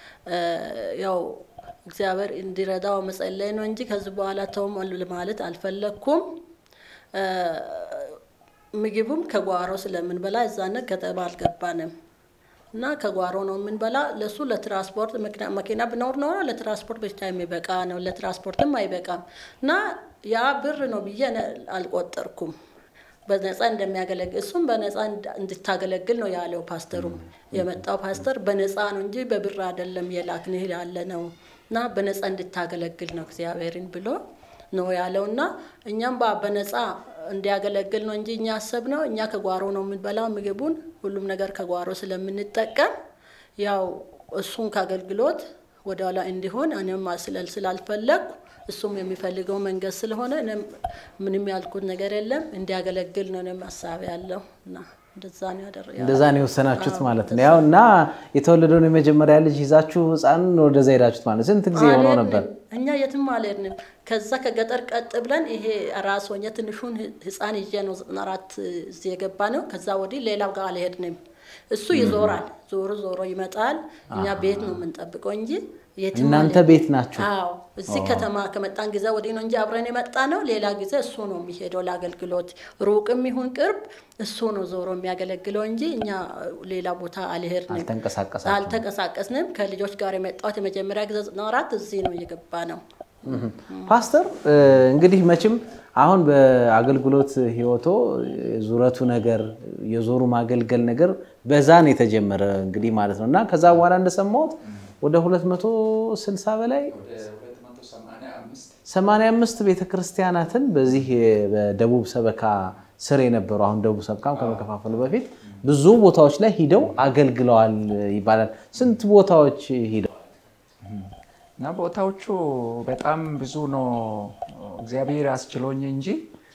ያው እግዚአብሔር እንዲረዳው መጸለይ ነው እንጂ ከዚህ በኋላ ተውም ማለት አልፈለግኩም። ምግቡም ከጓሮ ስለምንበላ እዛነ ከተማ አልገባንም እና ከጓሮ ነው የምንበላ። ለሱ ለትራንስፖርት መኪና ብኖር ኖሮ ለትራንስፖርት ብቻ የሚበቃ ነው፣ ለትራንስፖርትም አይበቃም እና ያ ብር ነው ብዬ አልቆጠርኩም። በነፃ እንደሚያገለግል እሱም በነፃ እንድታገለግል ነው ያለው። ፓስተሩም የመጣው ፓስተር በነፃ ነው እንጂ በብር አይደለም የላክንህ ያለ ነው እና በነፃ እንድታገለግል ነው እግዚአብሔርን ብሎ ነው ያለው እና እኛም በነፃ እንዲያገለግል ነው እንጂ እኛ አሰብነው እኛ ከጓሮ ነው የምንበላው ምግቡን ሁሉም ነገር ከጓሮ ስለምንጠቀም ያው እሱን ከአገልግሎት ወደኋላ እንዲሆን እኔም ስለል ስላልፈለግኩ እሱም የሚፈልገው መንገድ ስለሆነ ምንም ያልኩት ነገር የለም። እንዲያገለግል ነው እኔም ሀሳብ ያለው እና እንደዛ ነው ያደረገው። እንደዛ ነው የወሰናችሁት ማለት ነው። ያው እና የተወለደውን የመጀመሪያ ልጅ ይዛችሁ ህፃኑን ወደዛ ሄዳችሁት ማለት ስንት ጊዜ የሆነው ነበር? እኛ የትም አልሄድንም። ከዛ ከገጠር ቀጥ ብለን ይሄ ራስ ሆኜ ትንሹን ህፃን ይዤ ነው ዘጠና አራት እዚህ የገባ ነው። ከዛ ወዲህ ሌላው ጋር አልሄድንም። እሱ ይዞራል፣ ዞሮ ዞሮ ይመጣል። እኛ ቤት ነው የምንጠብቀው እንጂ የትም እናንተ አልሄድንም። ቤት ናችሁ? አዎ እዚህ ከተማ ከመጣን ጊዜ ወዲህ ነው እንጂ አብረን የመጣ ነው። ሌላ ጊዜ እሱ ነው የሚሄደው ለአገልግሎት፣ ሩቅም ይሁን ቅርብ እሱ ነው ዞሮ የሚያገለግለው እንጂ እኛ ሌላ ቦታ አልሄድንም፣ አልተንቀሳቀሳችሁም? አልተንቀሳቀስንም። ከልጆች ጋር የመጣሁት የመጀመሪያ ጊዜ ዘጠና አራት እዚህ ነው እየገባ ነው። ፓስተር እንግዲህ መቼም አሁን በአገልግሎት ህይወቶ ዙረቱ ነገር የዞሩ ማገልገል ነገር በዛ ነው የተጀመረ እንግዲህ ማለት ነው እና ከዛ በኋላ እንደሰማሁት ወደ 260 በላይ 85 ቤተክርስቲያናትን በዚህ በደቡብ ሰበካ ስር የነበሩ አሁን ደቡብ ሰበካም ከመከፋፈሉ በፊት ብዙ ቦታዎች ላይ ሂደው አገልግለዋል ይባላል። ስንት ቦታዎች ሂደው እና ቦታዎቹ በጣም ብዙ ነው። እግዚአብሔር አስችሎኝ እንጂ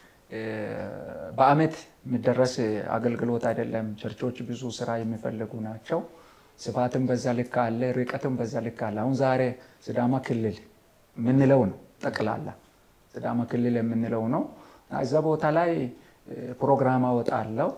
በአመት የሚደረስ አገልግሎት አይደለም። ቸርቾች ብዙ ስራ የሚፈልጉ ናቸው። ስፋትም በዛ ልክ አለ፣ ርቀትም በዛ ልክ አለ። አሁን ዛሬ ሲዳማ ክልል የምንለው ነው ጠቅላላ ሲዳማ ክልል የምንለው ነው። እዛ ቦታ ላይ ፕሮግራም አወጣለሁ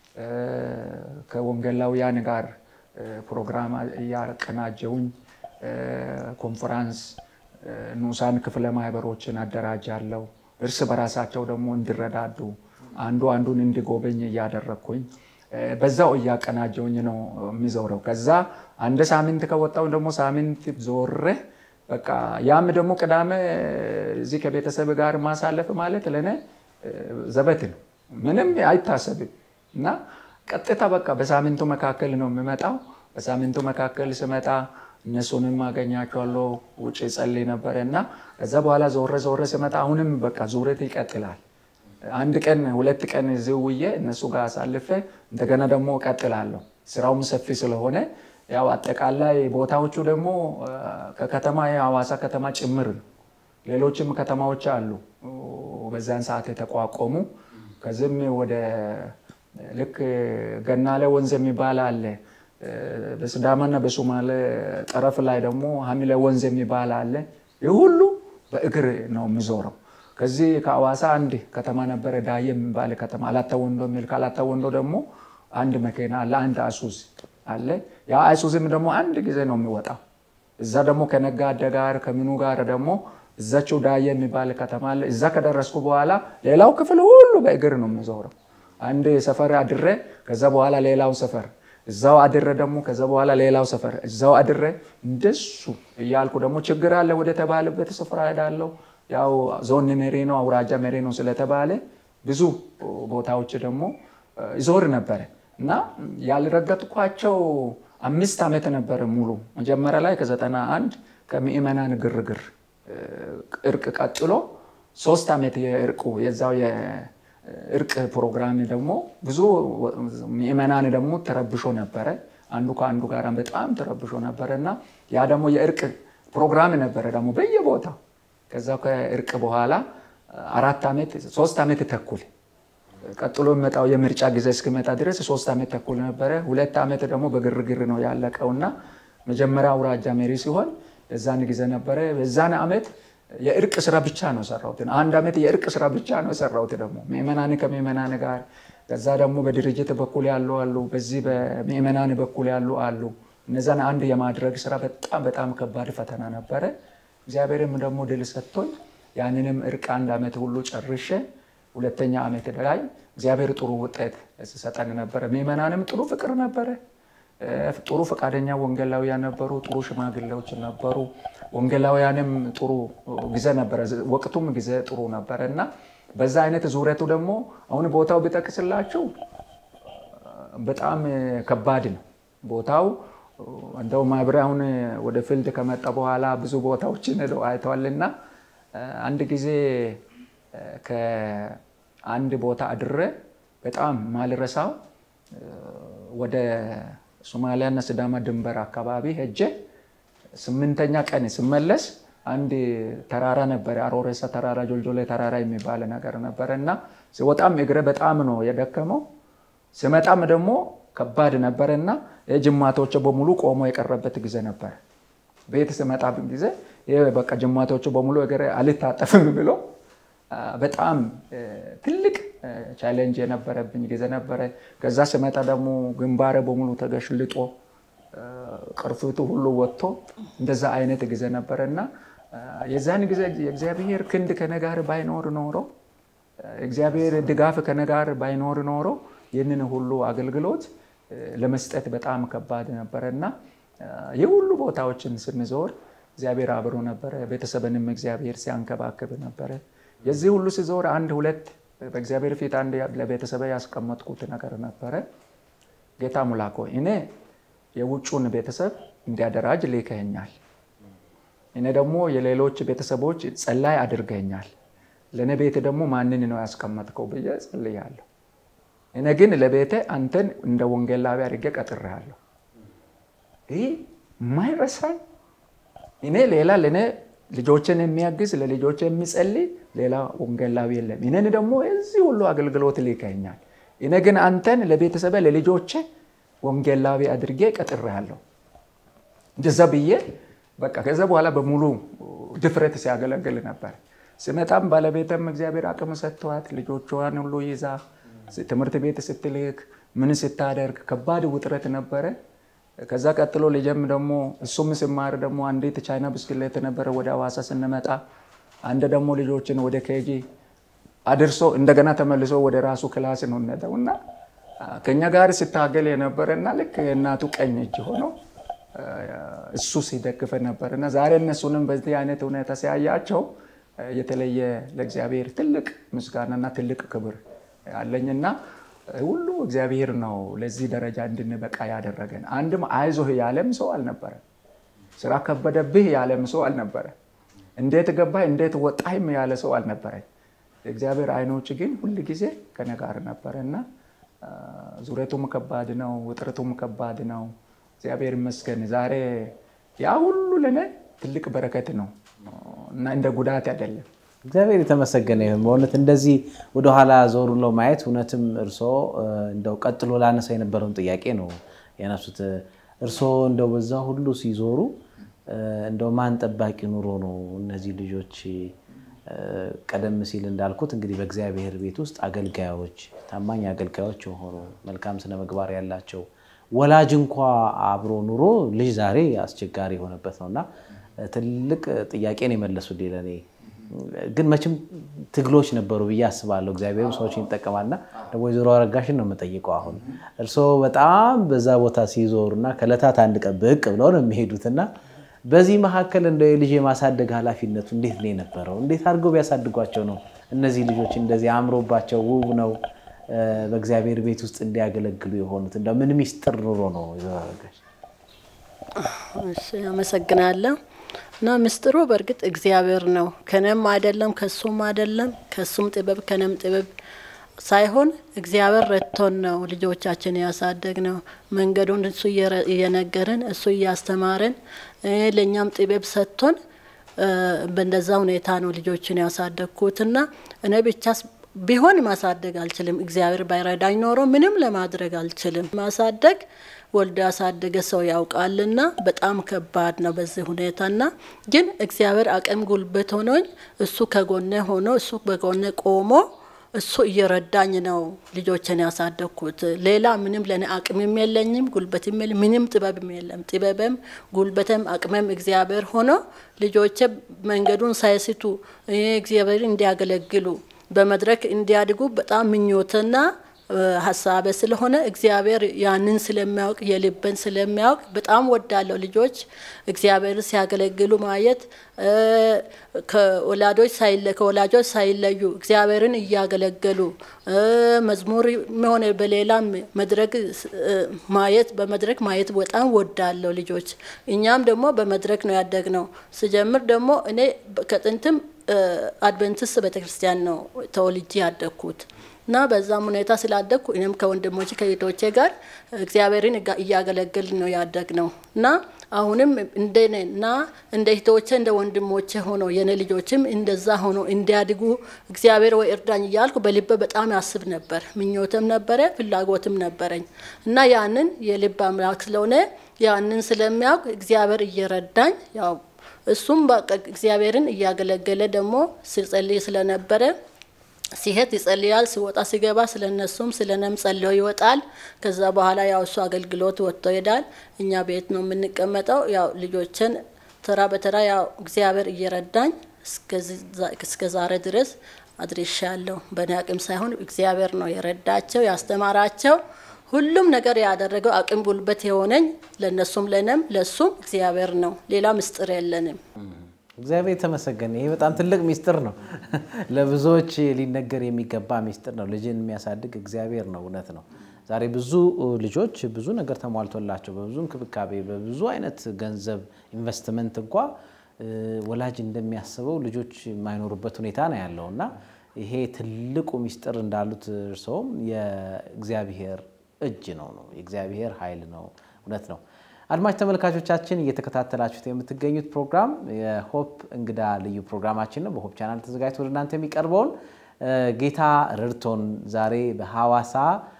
ከወንጌላውያን ጋር ፕሮግራም እያቀናጀውኝ ኮንፈራንስ ንዑሳን ክፍለ ማህበሮችን አደራጃለሁ። እርስ በራሳቸው ደግሞ እንዲረዳዱ አንዱ አንዱን እንዲጎበኝ እያደረግኩኝ በዛው እያቀናጀውኝ ነው የሚዞረው። ከዛ አንድ ሳምንት ከወጣው ደግሞ ሳምንት ዞሬ በቃ ያም ደግሞ ቅዳሜ እዚህ ከቤተሰብ ጋር ማሳለፍ ማለት ለእኔ ዘበት ነው፣ ምንም አይታሰብም እና ቀጥታ በቃ በሳምንቱ መካከል ነው የሚመጣው። በሳምንቱ መካከል ስመጣ እነሱንም አገኛቸዋለሁ። ውጭ ጸልይ ነበረ እና ከዛ በኋላ ዞረ ዞረ ስመጣ አሁንም በቃ ዙረት ይቀጥላል። አንድ ቀን ሁለት ቀን እዚህ ውዬ እነሱ ጋር አሳልፌ እንደገና ደግሞ እቀጥላለሁ። ስራውም ሰፊ ስለሆነ ያው አጠቃላይ ቦታዎቹ ደግሞ ከከተማ የሐዋሳ ከተማ ጭምር ነው። ሌሎችም ከተማዎች አሉ በዛን ሰዓት የተቋቋሙ። ከዚህም ወደ ልክ ገናሌ ወንዝ የሚባል አለ። በሲዳማና በሶማሌ ጠረፍ ላይ ደግሞ ሀሚለ ወንዝ የሚባል አለ። ይህ ሁሉ በእግር ነው የሚዞረው። ከዚህ ከሐዋሳ አንድ ከተማ ነበረ ዳዬ የሚባል ከተማ አላታ ወንዶ የሚል ከአላታ ወንዶ ደግሞ አንድ መኪና አለ፣ አንድ አይሱዝ አለ። ያ አይሱዝም ደግሞ አንድ ጊዜ ነው የሚወጣው። እዛ ደግሞ ከነጋዴ ጋር ከምኑ ጋር ደግሞ እዛቸው ዳዬ የሚባል ከተማ አለ። እዛ ከደረስኩ በኋላ ሌላው ክፍል ሁሉ በእግር ነው የሚዞረው። አንድ ሰፈር አድሬ ከዛ በኋላ ሌላው ሰፈር እዛው አድሬ ደግሞ ከዛ በኋላ ሌላው ሰፈር እዛው አድሬ እንደሱ እያልኩ ደግሞ ችግር አለ ወደ ተባለበት ስፍራ ሄዳለሁ። ያው ዞን መሪ ነው አውራጃ መሪ ነው ስለተባለ ብዙ ቦታዎች ደግሞ ይዞር ነበረ እና ያልረገጥኳቸው አምስት ዓመት ነበረ ሙሉ መጀመሪያ ላይ ከዘጠና አንድ ከምዕመናን ግርግር እርቅ ቀጥሎ ሶስት ዓመት የእርቁ የዛው የእርቅ ፕሮግራም ደግሞ ብዙ ምዕመናን ደግሞ ተረብሾ ነበረ። አንዱ ከአንዱ ጋር በጣም ተረብሾ ነበረ እና ያ ደግሞ የእርቅ ፕሮግራም ነበረ ደግሞ በየቦታው ከዛ ከእርቅ በኋላ አራት ዓመት ሶስት ዓመት ተኩል ቀጥሎ የሚመጣው የምርጫ ጊዜ እስኪመጣ ድረስ ሶስት ዓመት ተኩል ነበረ። ሁለት ዓመት ደግሞ በግርግር ነው ያለቀውና መጀመሪያ አውራጃ መሪ ሲሆን የዛን ጊዜ ነበረ። በዛን ዓመት የእርቅ ስራ ብቻ ነው ሰራሁት። አንድ ዓመት የእርቅ ስራ ብቻ ነው ሰራሁት። ደግሞ ምዕመናን ከምዕመናን ጋር ከዛ ደግሞ በድርጅት በኩል ያሉ አሉ፣ በዚህ በምዕመናን በኩል ያሉ አሉ። እነዛን አንድ የማድረግ ስራ በጣም በጣም ከባድ ፈተና ነበረ። እግዚአብሔርም ደግሞ ድል ሰጥቶኝ ያንንም እርቅ አንድ ዓመት ሁሉ ጨርሼ ሁለተኛ ዓመት ላይ እግዚአብሔር ጥሩ ውጤት ሲሰጠን ነበረ። ምዕመናንም ጥሩ ፍቅር ነበረ። ጥሩ ፈቃደኛ ወንጌላውያን ነበሩ። ጥሩ ሽማግሌዎች ነበሩ። ወንጌላውያንም ጥሩ ጊዜ ነበረ። ወቅቱም ጊዜ ጥሩ ነበረ እና በዛ አይነት ዙረቱ ደግሞ አሁን ቦታው ቢጠቅስላችሁ በጣም ከባድ ነው ቦታው እንደው ማህበሬ አሁን ወደ ፊልድ ከመጣ በኋላ ብዙ ቦታዎችን ሄደው አይተዋልና አንድ ጊዜ ከአንድ ቦታ አድሬ በጣም ማልረሳው ወደ ሶማሊያና ሲዳማ ድንበር አካባቢ ሄጄ ስምንተኛ ቀን ስመለስ አንድ ተራራ ነበረ፣ አሮሬሳ ተራራ፣ ጆልጆሌ ተራራ የሚባል ነገር ነበረ እና ሲወጣም እግሬ በጣም ነው የደከመው። ስመጣም ደግሞ ከባድ ነበረ እና የጅማቶች በሙሉ ቆሞ የቀረበት ጊዜ ነበረ። ቤት ስመጣ ጊዜ በቃ ጅማቶቹ በሙሉ እግሬ አልታጠፍም ብሎ በጣም ትልቅ ቻሌንጅ የነበረብኝ ጊዜ ነበረ። ከዛ ስመጣ ደግሞ ግንባሬ በሙሉ ተገሽልጦ ቅርፊቱ ሁሉ ወጥቶ እንደዛ አይነት ጊዜ ነበረ እና የዛን ጊዜ የእግዚአብሔር ክንድ ከነጋር ባይኖር ኖሮ እግዚአብሔር ድጋፍ ከነጋር ባይኖር ኖሮ ይህንን ሁሉ አገልግሎት ለመስጠት በጣም ከባድ ነበረ እና የሁሉ ቦታዎችን ስንዞር እግዚአብሔር አብሮ ነበረ። ቤተሰብንም እግዚአብሔር ሲያንከባክብ ነበረ። የዚህ ሁሉ ሲዞር አንድ ሁለት በእግዚአብሔር ፊት አንድ ለቤተሰብ ያስቀመጥኩት ነገር ነበረ። ጌታ ሙላኮ እኔ የውጩን ቤተሰብ እንዲያደራጅ ልከኸኛል። እኔ ደግሞ የሌሎች ቤተሰቦች ጸላይ አድርገኛል። ለእኔ ቤት ደግሞ ማንን ነው ያስቀመጥከው ብዬ ጸልያለሁ። እኔ ግን ለቤቴ አንተን እንደ ወንጌላዊ አድርጌ ቀጥሬሃለሁ። ይህ ማይረሳኝ እኔ ሌላ ለእኔ ልጆችን የሚያግዝ ለልጆች የሚጸልይ ሌላ ወንጌላዊ የለም። እኔን ደግሞ የዚህ ሁሉ አገልግሎት ልከኸኛል። እኔ ግን አንተን ለቤተሰቤ ለልጆቼ ወንጌላዊ አድርጌ ቀጥሬሃለሁ። እንደዛ ብዬ በቃ ከዛ በኋላ በሙሉ ድፍረት ሲያገለግል ነበር። ስመጣም ባለቤትም እግዚአብሔር አቅም ሰጥተዋት ልጆቿን ሁሉ ይዛ ትምህርት ቤት ስትልክ ምን ስታደርግ ከባድ ውጥረት ነበረ። ከዛ ቀጥሎ ልጄም ደግሞ እሱም ስማር ደግሞ አንዲት ቻይና ብስክሌት ነበረ ወደ ሐዋሳ ስንመጣ፣ አንድ ደግሞ ልጆችን ወደ ኬጂ አድርሶ እንደገና ተመልሶ ወደ ራሱ ክላስ ነው ነደው እና ከኛ ጋር ስታገል የነበረ እና ልክ የእናቱ ቀኝ እጅ ሆኖ እሱ ሲደግፈ ነበር እና ዛሬ እነሱንም በዚህ አይነት ሁኔታ ሲያያቸው የተለየ ለእግዚአብሔር ትልቅ ምስጋናና ትልቅ ክብር አለኝና ሁሉ እግዚአብሔር ነው ለዚህ ደረጃ እንድንበቃ ያደረገን። አንድም አይዞህ ያለም ሰው አልነበረም። ስራ ከበደብህ ያለም ሰው አልነበረ። እንዴት ገባህ እንዴት ወጣህም ያለ ሰው አልነበረኝ። የእግዚአብሔር አይኖች ግን ሁል ጊዜ ከኔ ጋር ነበረ እና ዙረቱም ከባድ ነው፣ ውጥረቱም ከባድ ነው። እግዚአብሔር ይመስገን ዛሬ ያ ሁሉ ለእኔ ትልቅ በረከት ነው እና እንደ ጉዳት አይደለም። እግዚአብሔር የተመሰገነ ይሁን። በእውነት እንደዚህ ወደኋላ ዞር ብሎ ማየት እውነትም እርስዎ እንደው ቀጥሎ ላነሳ የነበረውን ጥያቄ ነው ያነሱት። እርስዎ እንደው በዛ ሁሉ ሲዞሩ እንደው ማን ጠባቂ ኑሮ ነው እነዚህ ልጆች ቀደም ሲል እንዳልኩት እንግዲህ በእግዚአብሔር ቤት ውስጥ አገልጋዮች፣ ታማኝ አገልጋዮች የሆኑ መልካም ስነ ምግባር ያላቸው ወላጅ እንኳ አብሮ ኑሮ ልጅ ዛሬ አስቸጋሪ የሆነበት ነው እና ትልቅ ጥያቄ ነው የመለሱልኝ ለእኔ። ግን መቼም ትግሎች ነበሩ ብዬ አስባለሁ። እግዚአብሔርም ሰዎችን ይጠቀማልና ደግሞ ወይዘሮ አረጋሽን ነው የምጠይቀው። አሁን እርስዎ በጣም በዛ ቦታ ሲዞሩ እና ከዕለታት አንድ ቀን ብቅ ብለው ነው የሚሄዱትና በዚህ መካከል እንደ ልጅ የማሳደግ ኃላፊነቱ እንዴት ነው የነበረው? እንዴት አድርገው ቢያሳድጓቸው ነው እነዚህ ልጆች እንደዚህ አምሮባቸው ውብ ነው በእግዚአብሔር ቤት ውስጥ እንዲያገለግሉ የሆኑት? እንደው ምን ሚስጥር ኑሮ ነው ወይዘሮ አረጋሽ? አመሰግናለሁ። እና ምስጢሩ በእርግጥ እግዚአብሔር ነው። ከነም አይደለም ከሱም አይደለም ከሱም ጥበብ ከነም ጥበብ ሳይሆን እግዚአብሔር ረድቶን ነው ልጆቻችን ያሳደግ ነው። መንገዱን እሱ እየነገረን እሱ እያስተማረን ለእኛም ጥበብ ሰጥቶን በእንደዛ ሁኔታ ነው ልጆችን ያሳደግኩትና እኔ ብቻ ቢሆን ማሳደግ አልችልም። እግዚአብሔር ባይረዳኝ ኖሮ ምንም ለማድረግ አልችልም። ማሳደግ ወልዶ ያሳደገ ሰው ያውቃልና በጣም ከባድ ነው በዚህ ሁኔታና ግን እግዚአብሔር አቅም ጉልበት ሆኖኝ እሱ ከጎኔ ሆኖ እሱ በጎኔ ቆሞ እሱ እየረዳኝ ነው ልጆችን ያሳደግኩት። ሌላ ምንም ለእኔ አቅምም የለኝም ጉልበትም የለም ምንም ጥበብም የለም። ጥበብም ጉልበትም አቅምም እግዚአብሔር ሆኖ ልጆቼ መንገዱን ሳይስቱ እግዚአብሔር እንዲያገለግሉ በመድረክ እንዲያድጉ በጣም ምኞትና ሀሳቤ ስለሆነ እግዚአብሔር ያንን ስለሚያውቅ የልብን ስለሚያውቅ በጣም ወዳለሁ። ልጆች እግዚአብሔር ሲያገለግሉ ማየት ከወላጆች ሳይለዩ እግዚአብሔርን እያገለገሉ መዝሙር ሆነ በሌላም መድረክ ማየት በመድረክ ማየት በጣም ወዳለሁ ልጆች። እኛም ደግሞ በመድረክ ነው ያደግነው። ስጀምር ደግሞ እኔ ከጥንትም አድቨንቲስት ቤተክርስቲያን ነው ተወልጄ ያደግኩት። እና በዛም ሁኔታ ስላደግኩ እኔም ከወንድሞቼ ከእህቶቼ ጋር እግዚአብሔርን እያገለገልን ነው ያደግ ነው እና አሁንም እንደኔ እና እንደ እህቶቼ እንደ ወንድሞቼ ሆኖ የኔ ልጆችም እንደዛ ሆኖ እንዲያድጉ እግዚአብሔር ወይ እርዳኝ እያልኩ በልቤ በጣም ያስብ ነበር። ምኞትም ነበረ፣ ፍላጎትም ነበረኝ እና ያንን የልብ አምላክ ስለሆነ ያንን ስለሚያውቅ እግዚአብሔር እየረዳኝ ያው እሱም እግዚአብሔርን እያገለገለ ደግሞ ሲጸልይ ስለነበረ ሲሄድ ይጸልያል፣ ሲወጣ ሲገባ ስለ እነሱም ስለ እኔም ጸልዮ ይወጣል። ከዛ በኋላ ያው እሱ አገልግሎት ወጥቶ ይሄዳል። እኛ ቤት ነው የምንቀመጠው። ያው ልጆችን ተራ በተራ ያው እግዚአብሔር እየረዳኝ እስከ ዛሬ ድረስ አድርሻለሁ። በእኔ አቅም ሳይሆን እግዚአብሔር ነው የረዳቸው ያስተማራቸው። ሁሉም ነገር ያደረገው አቅም ጉልበት የሆነኝ ለእነሱም ለእኔም ለእሱም እግዚአብሔር ነው። ሌላ ምስጢር የለንም። እግዚአብሔር የተመሰገነ። ይሄ በጣም ትልቅ ሚስጥር ነው። ለብዙዎች ሊነገር የሚገባ ሚስጥር ነው። ልጅን የሚያሳድግ እግዚአብሔር ነው። እውነት ነው። ዛሬ ብዙ ልጆች ብዙ ነገር ተሟልቶላቸው በብዙ እንክብካቤ፣ በብዙ አይነት ገንዘብ ኢንቨስትመንት እንኳ ወላጅ እንደሚያስበው ልጆች የማይኖሩበት ሁኔታ ነው ያለው እና ይሄ ትልቁ ሚስጥር እንዳሉት እርስዎም የእግዚአብሔር እጅ ነው ነው የእግዚአብሔር ኃይል ነው። እውነት ነው። አድማጭ ተመልካቾቻችን እየተከታተላችሁት የምትገኙት ፕሮግራም የሆፕ እንግዳ ልዩ ፕሮግራማችን ነው። በሆፕ ቻናል ተዘጋጅቶ ወደ እናንተ የሚቀርበውን ጌታ ረድቶን ዛሬ በሐዋሳ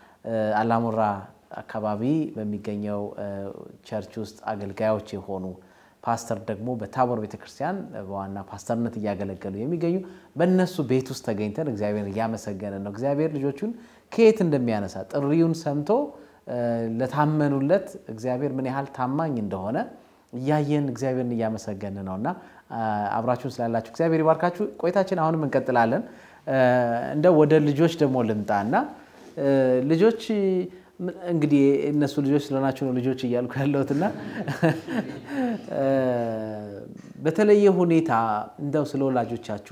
አላሙራ አካባቢ በሚገኘው ቸርች ውስጥ አገልጋዮች የሆኑ ፓስተር ደግሞ በታቦር ቤተክርስቲያን በዋና ፓስተርነት እያገለገሉ የሚገኙ በእነሱ ቤት ውስጥ ተገኝተን እግዚአብሔር እያመሰገነ ነው። እግዚአብሔር ልጆቹን ከየት እንደሚያነሳ ጥሪውን ሰምቶ ለታመኑለት እግዚአብሔር ምን ያህል ታማኝ እንደሆነ እያየን እግዚአብሔርን እያመሰገን ነው እና አብራችሁን ስላላችሁ እግዚአብሔር ይባርካችሁ። ቆይታችን አሁንም እንቀጥላለን። እንደው ወደ ልጆች ደግሞ ልምጣና ልጆች እንግዲህ እነሱ ልጆች ስለሆናችሁ ነው ልጆች እያልኩ ያለሁትና በተለየ ሁኔታ እንደው ስለ ወላጆቻችሁ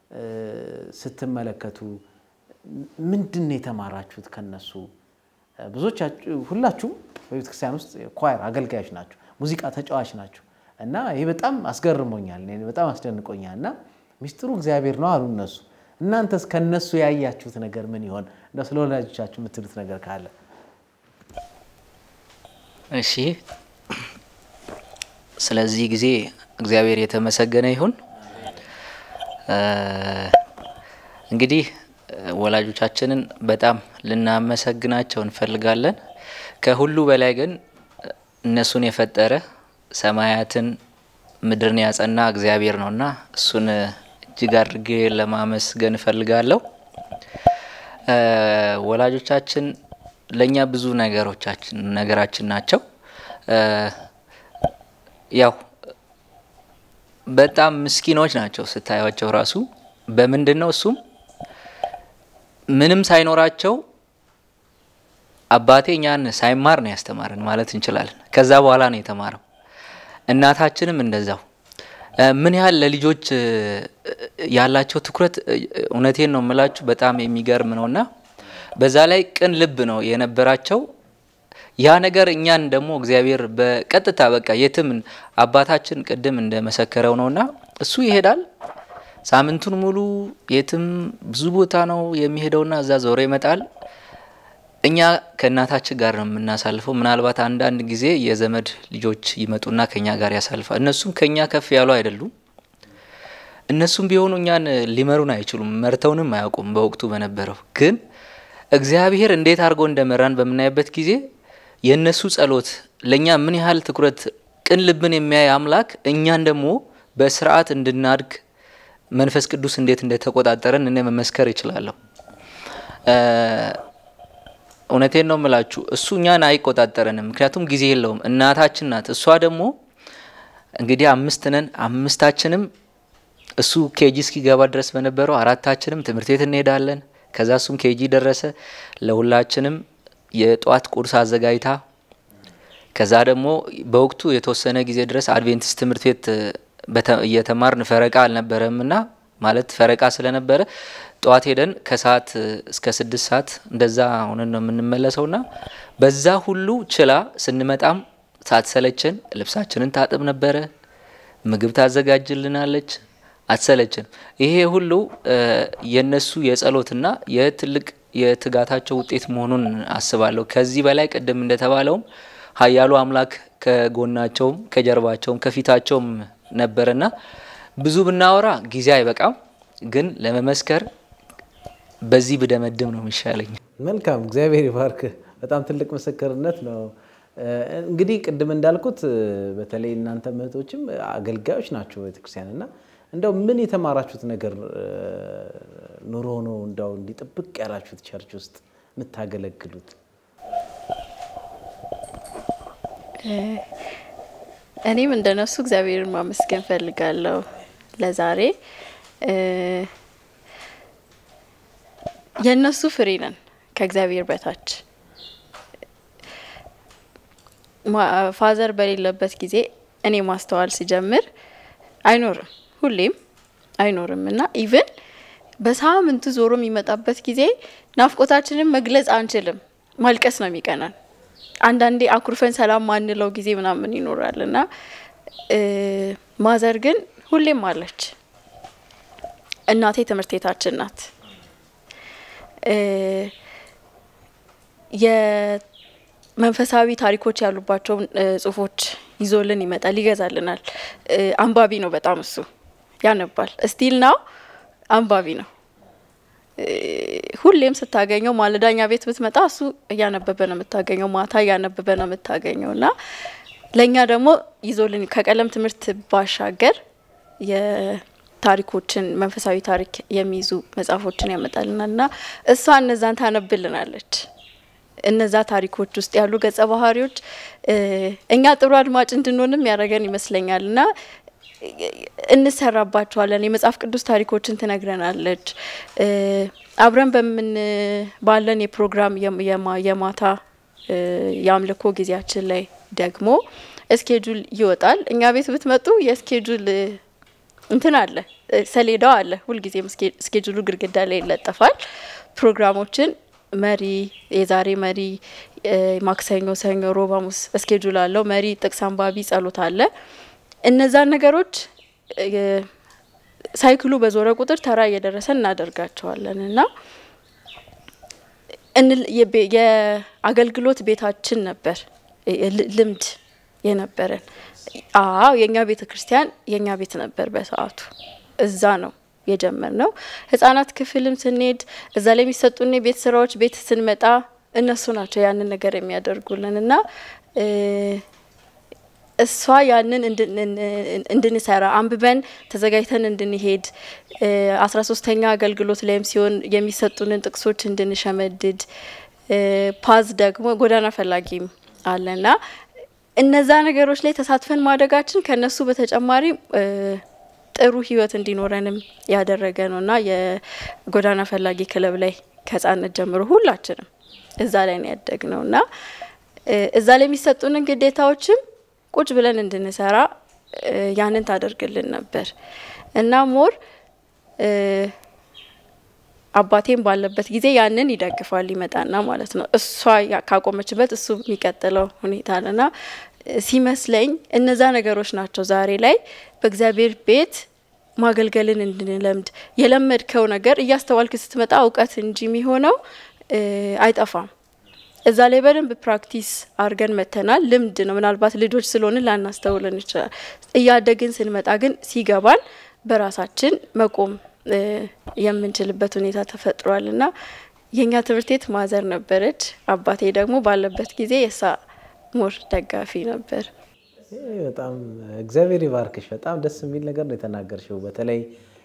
ስትመለከቱ ምንድን ነው የተማራችሁት ከነሱ? ብዙዎቻችሁ ሁላችሁም በቤተክርስቲያን ውስጥ ኳየር አገልጋዮች ናቸው፣ ሙዚቃ ተጫዋች ናቸው። እና ይህ በጣም አስገርሞኛል፣ እኔን በጣም አስደንቆኛል። እና ሚስጥሩ እግዚአብሔር ነው አሉ እነሱ። እናንተስ ከነሱ ያያችሁት ነገር ምን ይሆን? እንደው ስለ ወላጆቻችሁ የምትሉት ነገር ካለ እሺ ስለዚህ ጊዜ እግዚአብሔር የተመሰገነ ይሁን። እንግዲህ ወላጆቻችንን በጣም ልናመሰግናቸው እንፈልጋለን። ከሁሉ በላይ ግን እነሱን የፈጠረ ሰማያትን ምድርን ያጸና እግዚአብሔር ነውና እሱን እጅግ አድርጌ ለማመስገን እፈልጋለሁ። ወላጆቻችን ለእኛ ብዙ ነገሮቻችን ነገራችን ናቸው። ያው በጣም ምስኪኖች ናቸው ስታዩቸው ራሱ በምንድን ነው እሱም ምንም ሳይኖራቸው አባቴ እኛን ሳይማር ነው ያስተማረን ማለት እንችላለን። ከዛ በኋላ ነው የተማረው። እናታችንም እንደዛው ምን ያህል ለልጆች ያላቸው ትኩረት እውነቴን ነው የምላችሁ በጣም የሚገርም ነው እና በዛ ላይ ቅን ልብ ነው የነበራቸው። ያ ነገር እኛን ደግሞ እግዚአብሔር በቀጥታ በቃ የትም አባታችን ቅድም እንደመሰከረው ነውና እሱ ይሄዳል ሳምንቱን ሙሉ የትም ብዙ ቦታ ነው የሚሄደውና እዛ ዞሮ ይመጣል። እኛ ከእናታችን ጋር ነው የምናሳልፈው። ምናልባት አንዳንድ ጊዜ የዘመድ ልጆች ይመጡና ከኛ ጋር ያሳልፋል። እነሱም ከኛ ከፍ ያሉ አይደሉም። እነሱም ቢሆኑ እኛን ሊመሩን አይችሉም፣ መርተውንም አያውቁም። በወቅቱ በነበረው ግን እግዚአብሔር እንዴት አድርጎ እንደመራን በምናይበት ጊዜ የእነሱ ጸሎት ለእኛ ምን ያህል ትኩረት ቅን ልብን የሚያይ አምላክ እኛን ደግሞ በስርዓት እንድናድግ መንፈስ ቅዱስ እንዴት እንደተቆጣጠረን እኔ መመስከር ይችላለሁ። እውነቴን ነው የምላችሁ። እሱ እኛን አይቆጣጠረንም፣ ምክንያቱም ጊዜ የለውም። እናታችን ናት። እሷ ደግሞ እንግዲህ አምስት ነን። አምስታችንም እሱ ኬጂ እስኪገባ ድረስ በነበረው አራታችንም ትምህርት ቤት እንሄዳለን። ከዛ እሱም ኬጂ ደረሰ። ለሁላችንም የጧት ቁርስ አዘጋጅታ ከዛ ደግሞ በወቅቱ የተወሰነ ጊዜ ድረስ አድቬንቲስት ትምህርት ቤት እየተማርን ፈረቃ አልነበረም እና ማለት ፈረቃ ስለነበረ ጠዋት ሄደን ከሰዓት እስከ ስድስት ሰዓት እንደዛ ሆነን ነው የምንመለሰው ና በዛ ሁሉ ችላ ስንመጣም ሳትሰለችን ልብሳችንን ታጥብ ነበረ። ምግብ ታዘጋጅልናለች። አትሰለችን። ይሄ ሁሉ የነሱ የጸሎትና የትልቅ የትጋታቸው ውጤት መሆኑን አስባለሁ። ከዚህ በላይ ቅድም እንደተባለውም ኃያሉ አምላክ ከጎናቸውም ከጀርባቸውም ከፊታቸውም ነበረና ብዙ ብናወራ ጊዜ አይበቃም፣ ግን ለመመስከር በዚህ ብደመድም ነው የሚሻለኝ። መልካም፣ እግዚአብሔር ይባርክ። በጣም ትልቅ ምስክርነት ነው። እንግዲህ ቅድም እንዳልኩት በተለይ እናንተ እህቶችም አገልጋዮች ናቸው ቤተክርስቲያን እና እንደው ምን የተማራችሁት ነገር ኑሮ ነው እንደው እንዲጥብቅ ያላችሁት ቸርች ውስጥ የምታገለግሉት? እኔም እንደነሱ እግዚአብሔርን ማመስገን ፈልጋለሁ። ለዛሬ የእነሱ ፍሬ ነን ከእግዚአብሔር በታች። ፋዘር በሌለበት ጊዜ እኔ ማስተዋል ሲጀምር አይኖርም፣ ሁሌም አይኖርም እና ኢቭን በሳምንቱ ዞሮ የሚመጣበት ጊዜ ናፍቆታችንን መግለጽ አንችልም፣ ማልቀስ ነው የሚቀናን። አንዳንዴ አኩርፈን ሰላም ማንለው ጊዜ ምናምን ይኖራል እና ማዘር ግን ሁሌም አለች። እናቴ ትምህርት ቤታችን ናት። የመንፈሳዊ ታሪኮች ያሉባቸውን ጽሁፎች ይዞልን ይመጣል፣ ይገዛልናል። አንባቢ ነው በጣም እሱ ያነባል። እስቲል ናው አንባቢ ነው። ሁሌም ስታገኘው ማለዳኛ ቤት ብትመጣ እሱ እያነበበ ነው የምታገኘው፣ ማታ እያነበበ ነው የምታገኘው እና ለእኛ ደግሞ ይዞልን ከቀለም ትምህርት ባሻገር የታሪኮችን መንፈሳዊ ታሪክ የሚይዙ መጽሐፎችን ያመጣልናል እና እሷ እነዛን ታነብልናለች። እነዛ ታሪኮች ውስጥ ያሉ ገጸ ባህሪዎች እኛ ጥሩ አድማጭ እንድንሆንም ያደረገን ይመስለኛል እና እንሰራባቸዋለን። የመጽሐፍ ቅዱስ ታሪኮችን ትነግረናለች። አብረን በምን ባለን የፕሮግራም የማታ የአምልኮ ጊዜያችን ላይ ደግሞ እስኬጁል ይወጣል። እኛ ቤት ብትመጡ የእስኬጁል እንትን አለ፣ ሰሌዳው አለ። ሁልጊዜም እስኬጁሉ ግድግዳ ላይ ይለጠፋል። ፕሮግራሞችን መሪ፣ የዛሬ መሪ፣ ማክሰኞ፣ ሰኞ፣ ሮብ፣ ሐሙስ እስኬጁል አለው። መሪ፣ ጥቅስ አንባቢ፣ ጸሎት አለ። እነዛን ነገሮች ሳይክሉ በዞረ ቁጥር ተራ እየደረሰ እናደርጋቸዋለን እና የአገልግሎት ቤታችን ነበር ልምድ የነበረን። አዎ የእኛ ቤተ ክርስቲያን የእኛ ቤት ነበር በሰዓቱ። እዛ ነው የጀመርነው። ህጻናት ክፍልም ስንሄድ እዛ ላይ የሚሰጡን የቤት ስራዎች ቤት ስንመጣ እነሱ ናቸው ያንን ነገር የሚያደርጉልን እና እሷ ያንን እንድንሰራ አንብበን ተዘጋጅተን እንድንሄድ አስራ ሶስተኛ አገልግሎት ላይም ሲሆን የሚሰጡንን ጥቅሶች እንድንሸመድድ ፓዝ ደግሞ ጎዳና ፈላጊም አለና እነዛ ነገሮች ላይ ተሳትፈን ማደጋችን ከነሱ በተጨማሪ ጥሩ ህይወት እንዲኖረንም ያደረገ ነው እና የጎዳና ፈላጊ ክለብ ላይ ከህጻነት ጀምሮ ሁላችንም እዛ ላይ ነው ያደግ ነው እና እዛ ላይ የሚሰጡንን ግዴታዎችም ቁጭ ብለን እንድንሰራ ያንን ታደርግልን ነበር እና ሞር አባቴም ባለበት ጊዜ ያንን ይደግፋል ይመጣና ማለት ነው። እሷ ካቆመችበት እሱ የሚቀጥለው ሁኔታ ና ሲመስለኝ እነዛ ነገሮች ናቸው ዛሬ ላይ በእግዚአብሔር ቤት ማገልገልን እንድንለምድ የለመድከው ነገር እያስተዋልክ ስትመጣ እውቀት እንጂ የሚሆነው አይጠፋም። እዛ ላይ በደንብ ፕራክቲስ አድርገን መተናል። ልምድ ነው። ምናልባት ልጆች ስለሆንን ላናስተውለን ይችላል። እያደግን ስንመጣ ግን ሲገባን በራሳችን መቆም የምንችልበት ሁኔታ ተፈጥሯል እና የእኛ ትምህርት ቤት ማዘር ነበረች። አባቴ ደግሞ ባለበት ጊዜ የሳ ሞር ደጋፊ ነበር። በጣም እግዚአብሔር ይባርክሽ። በጣም ደስ የሚል ነገር ነው የተናገርሽው። በተለይ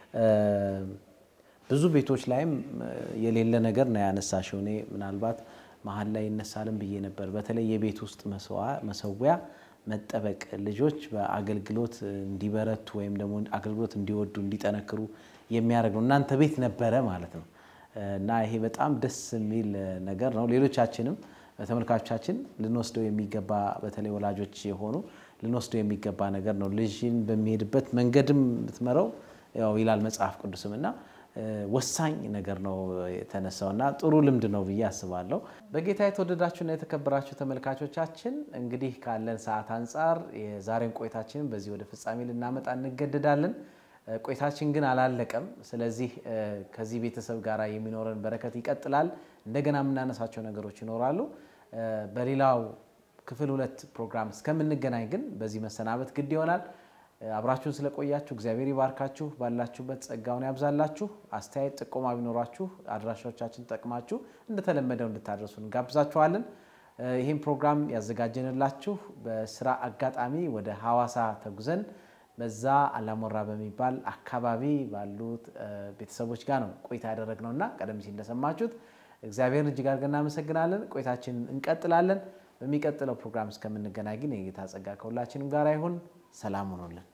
ብዙ ቤቶች ላይም የሌለ ነገር ነው ያነሳሽው። እኔ ምናልባት መሀል ላይ ይነሳልም ብዬ ነበር። በተለይ የቤት ውስጥ መሰዊያ መጠበቅ ልጆች በአገልግሎት እንዲበረቱ ወይም ደግሞ አገልግሎት እንዲወዱ እንዲጠነክሩ የሚያደርግ ነው። እናንተ ቤት ነበረ ማለት ነው እና ይሄ በጣም ደስ የሚል ነገር ነው። ሌሎቻችንም ተመልካቾቻችን ልንወስደው የሚገባ በተለይ ወላጆች የሆኑ ልንወስደው የሚገባ ነገር ነው። ልጅን በሚሄድበት መንገድም ብትመረው ያው ይላል መጽሐፍ ቅዱስም እና ወሳኝ ነገር ነው የተነሳው እና ጥሩ ልምድ ነው ብዬ አስባለሁ። በጌታ የተወደዳችሁና የተከበራችሁ ተመልካቾቻችን እንግዲህ ካለን ሰዓት አንጻር የዛሬን ቆይታችንን በዚህ ወደ ፍጻሜ ልናመጣ እንገደዳለን። ቆይታችን ግን አላለቀም። ስለዚህ ከዚህ ቤተሰብ ጋር የሚኖረን በረከት ይቀጥላል። እንደገና የምናነሳቸው ነገሮች ይኖራሉ። በሌላው ክፍል ሁለት ፕሮግራም እስከምንገናኝ ግን በዚህ መሰናበት ግድ ይሆናል። አብራችሁን ስለቆያችሁ እግዚአብሔር ይባርካችሁ፣ ባላችሁበት ጸጋውን ያብዛላችሁ። አስተያየት ጥቆማ ቢኖራችሁ አድራሻዎቻችን ጠቅማችሁ እንደተለመደው እንድታደርሱ እንጋብዛችኋለን። ይህም ፕሮግራም ያዘጋጀንላችሁ በስራ አጋጣሚ ወደ ሐዋሳ ተጉዘን በዛ አላሞራ በሚባል አካባቢ ባሉት ቤተሰቦች ጋር ነው ቆይታ ያደረግነው እና ቀደም ሲል እንደሰማችሁት እግዚአብሔርን እጅግ አድርገን እናመሰግናለን። ቆይታችንን እንቀጥላለን። በሚቀጥለው ፕሮግራም እስከምንገናኝ ግን የጌታ ጸጋ ከሁላችንም ጋር ይሁን። ሰላም ሁኑልን።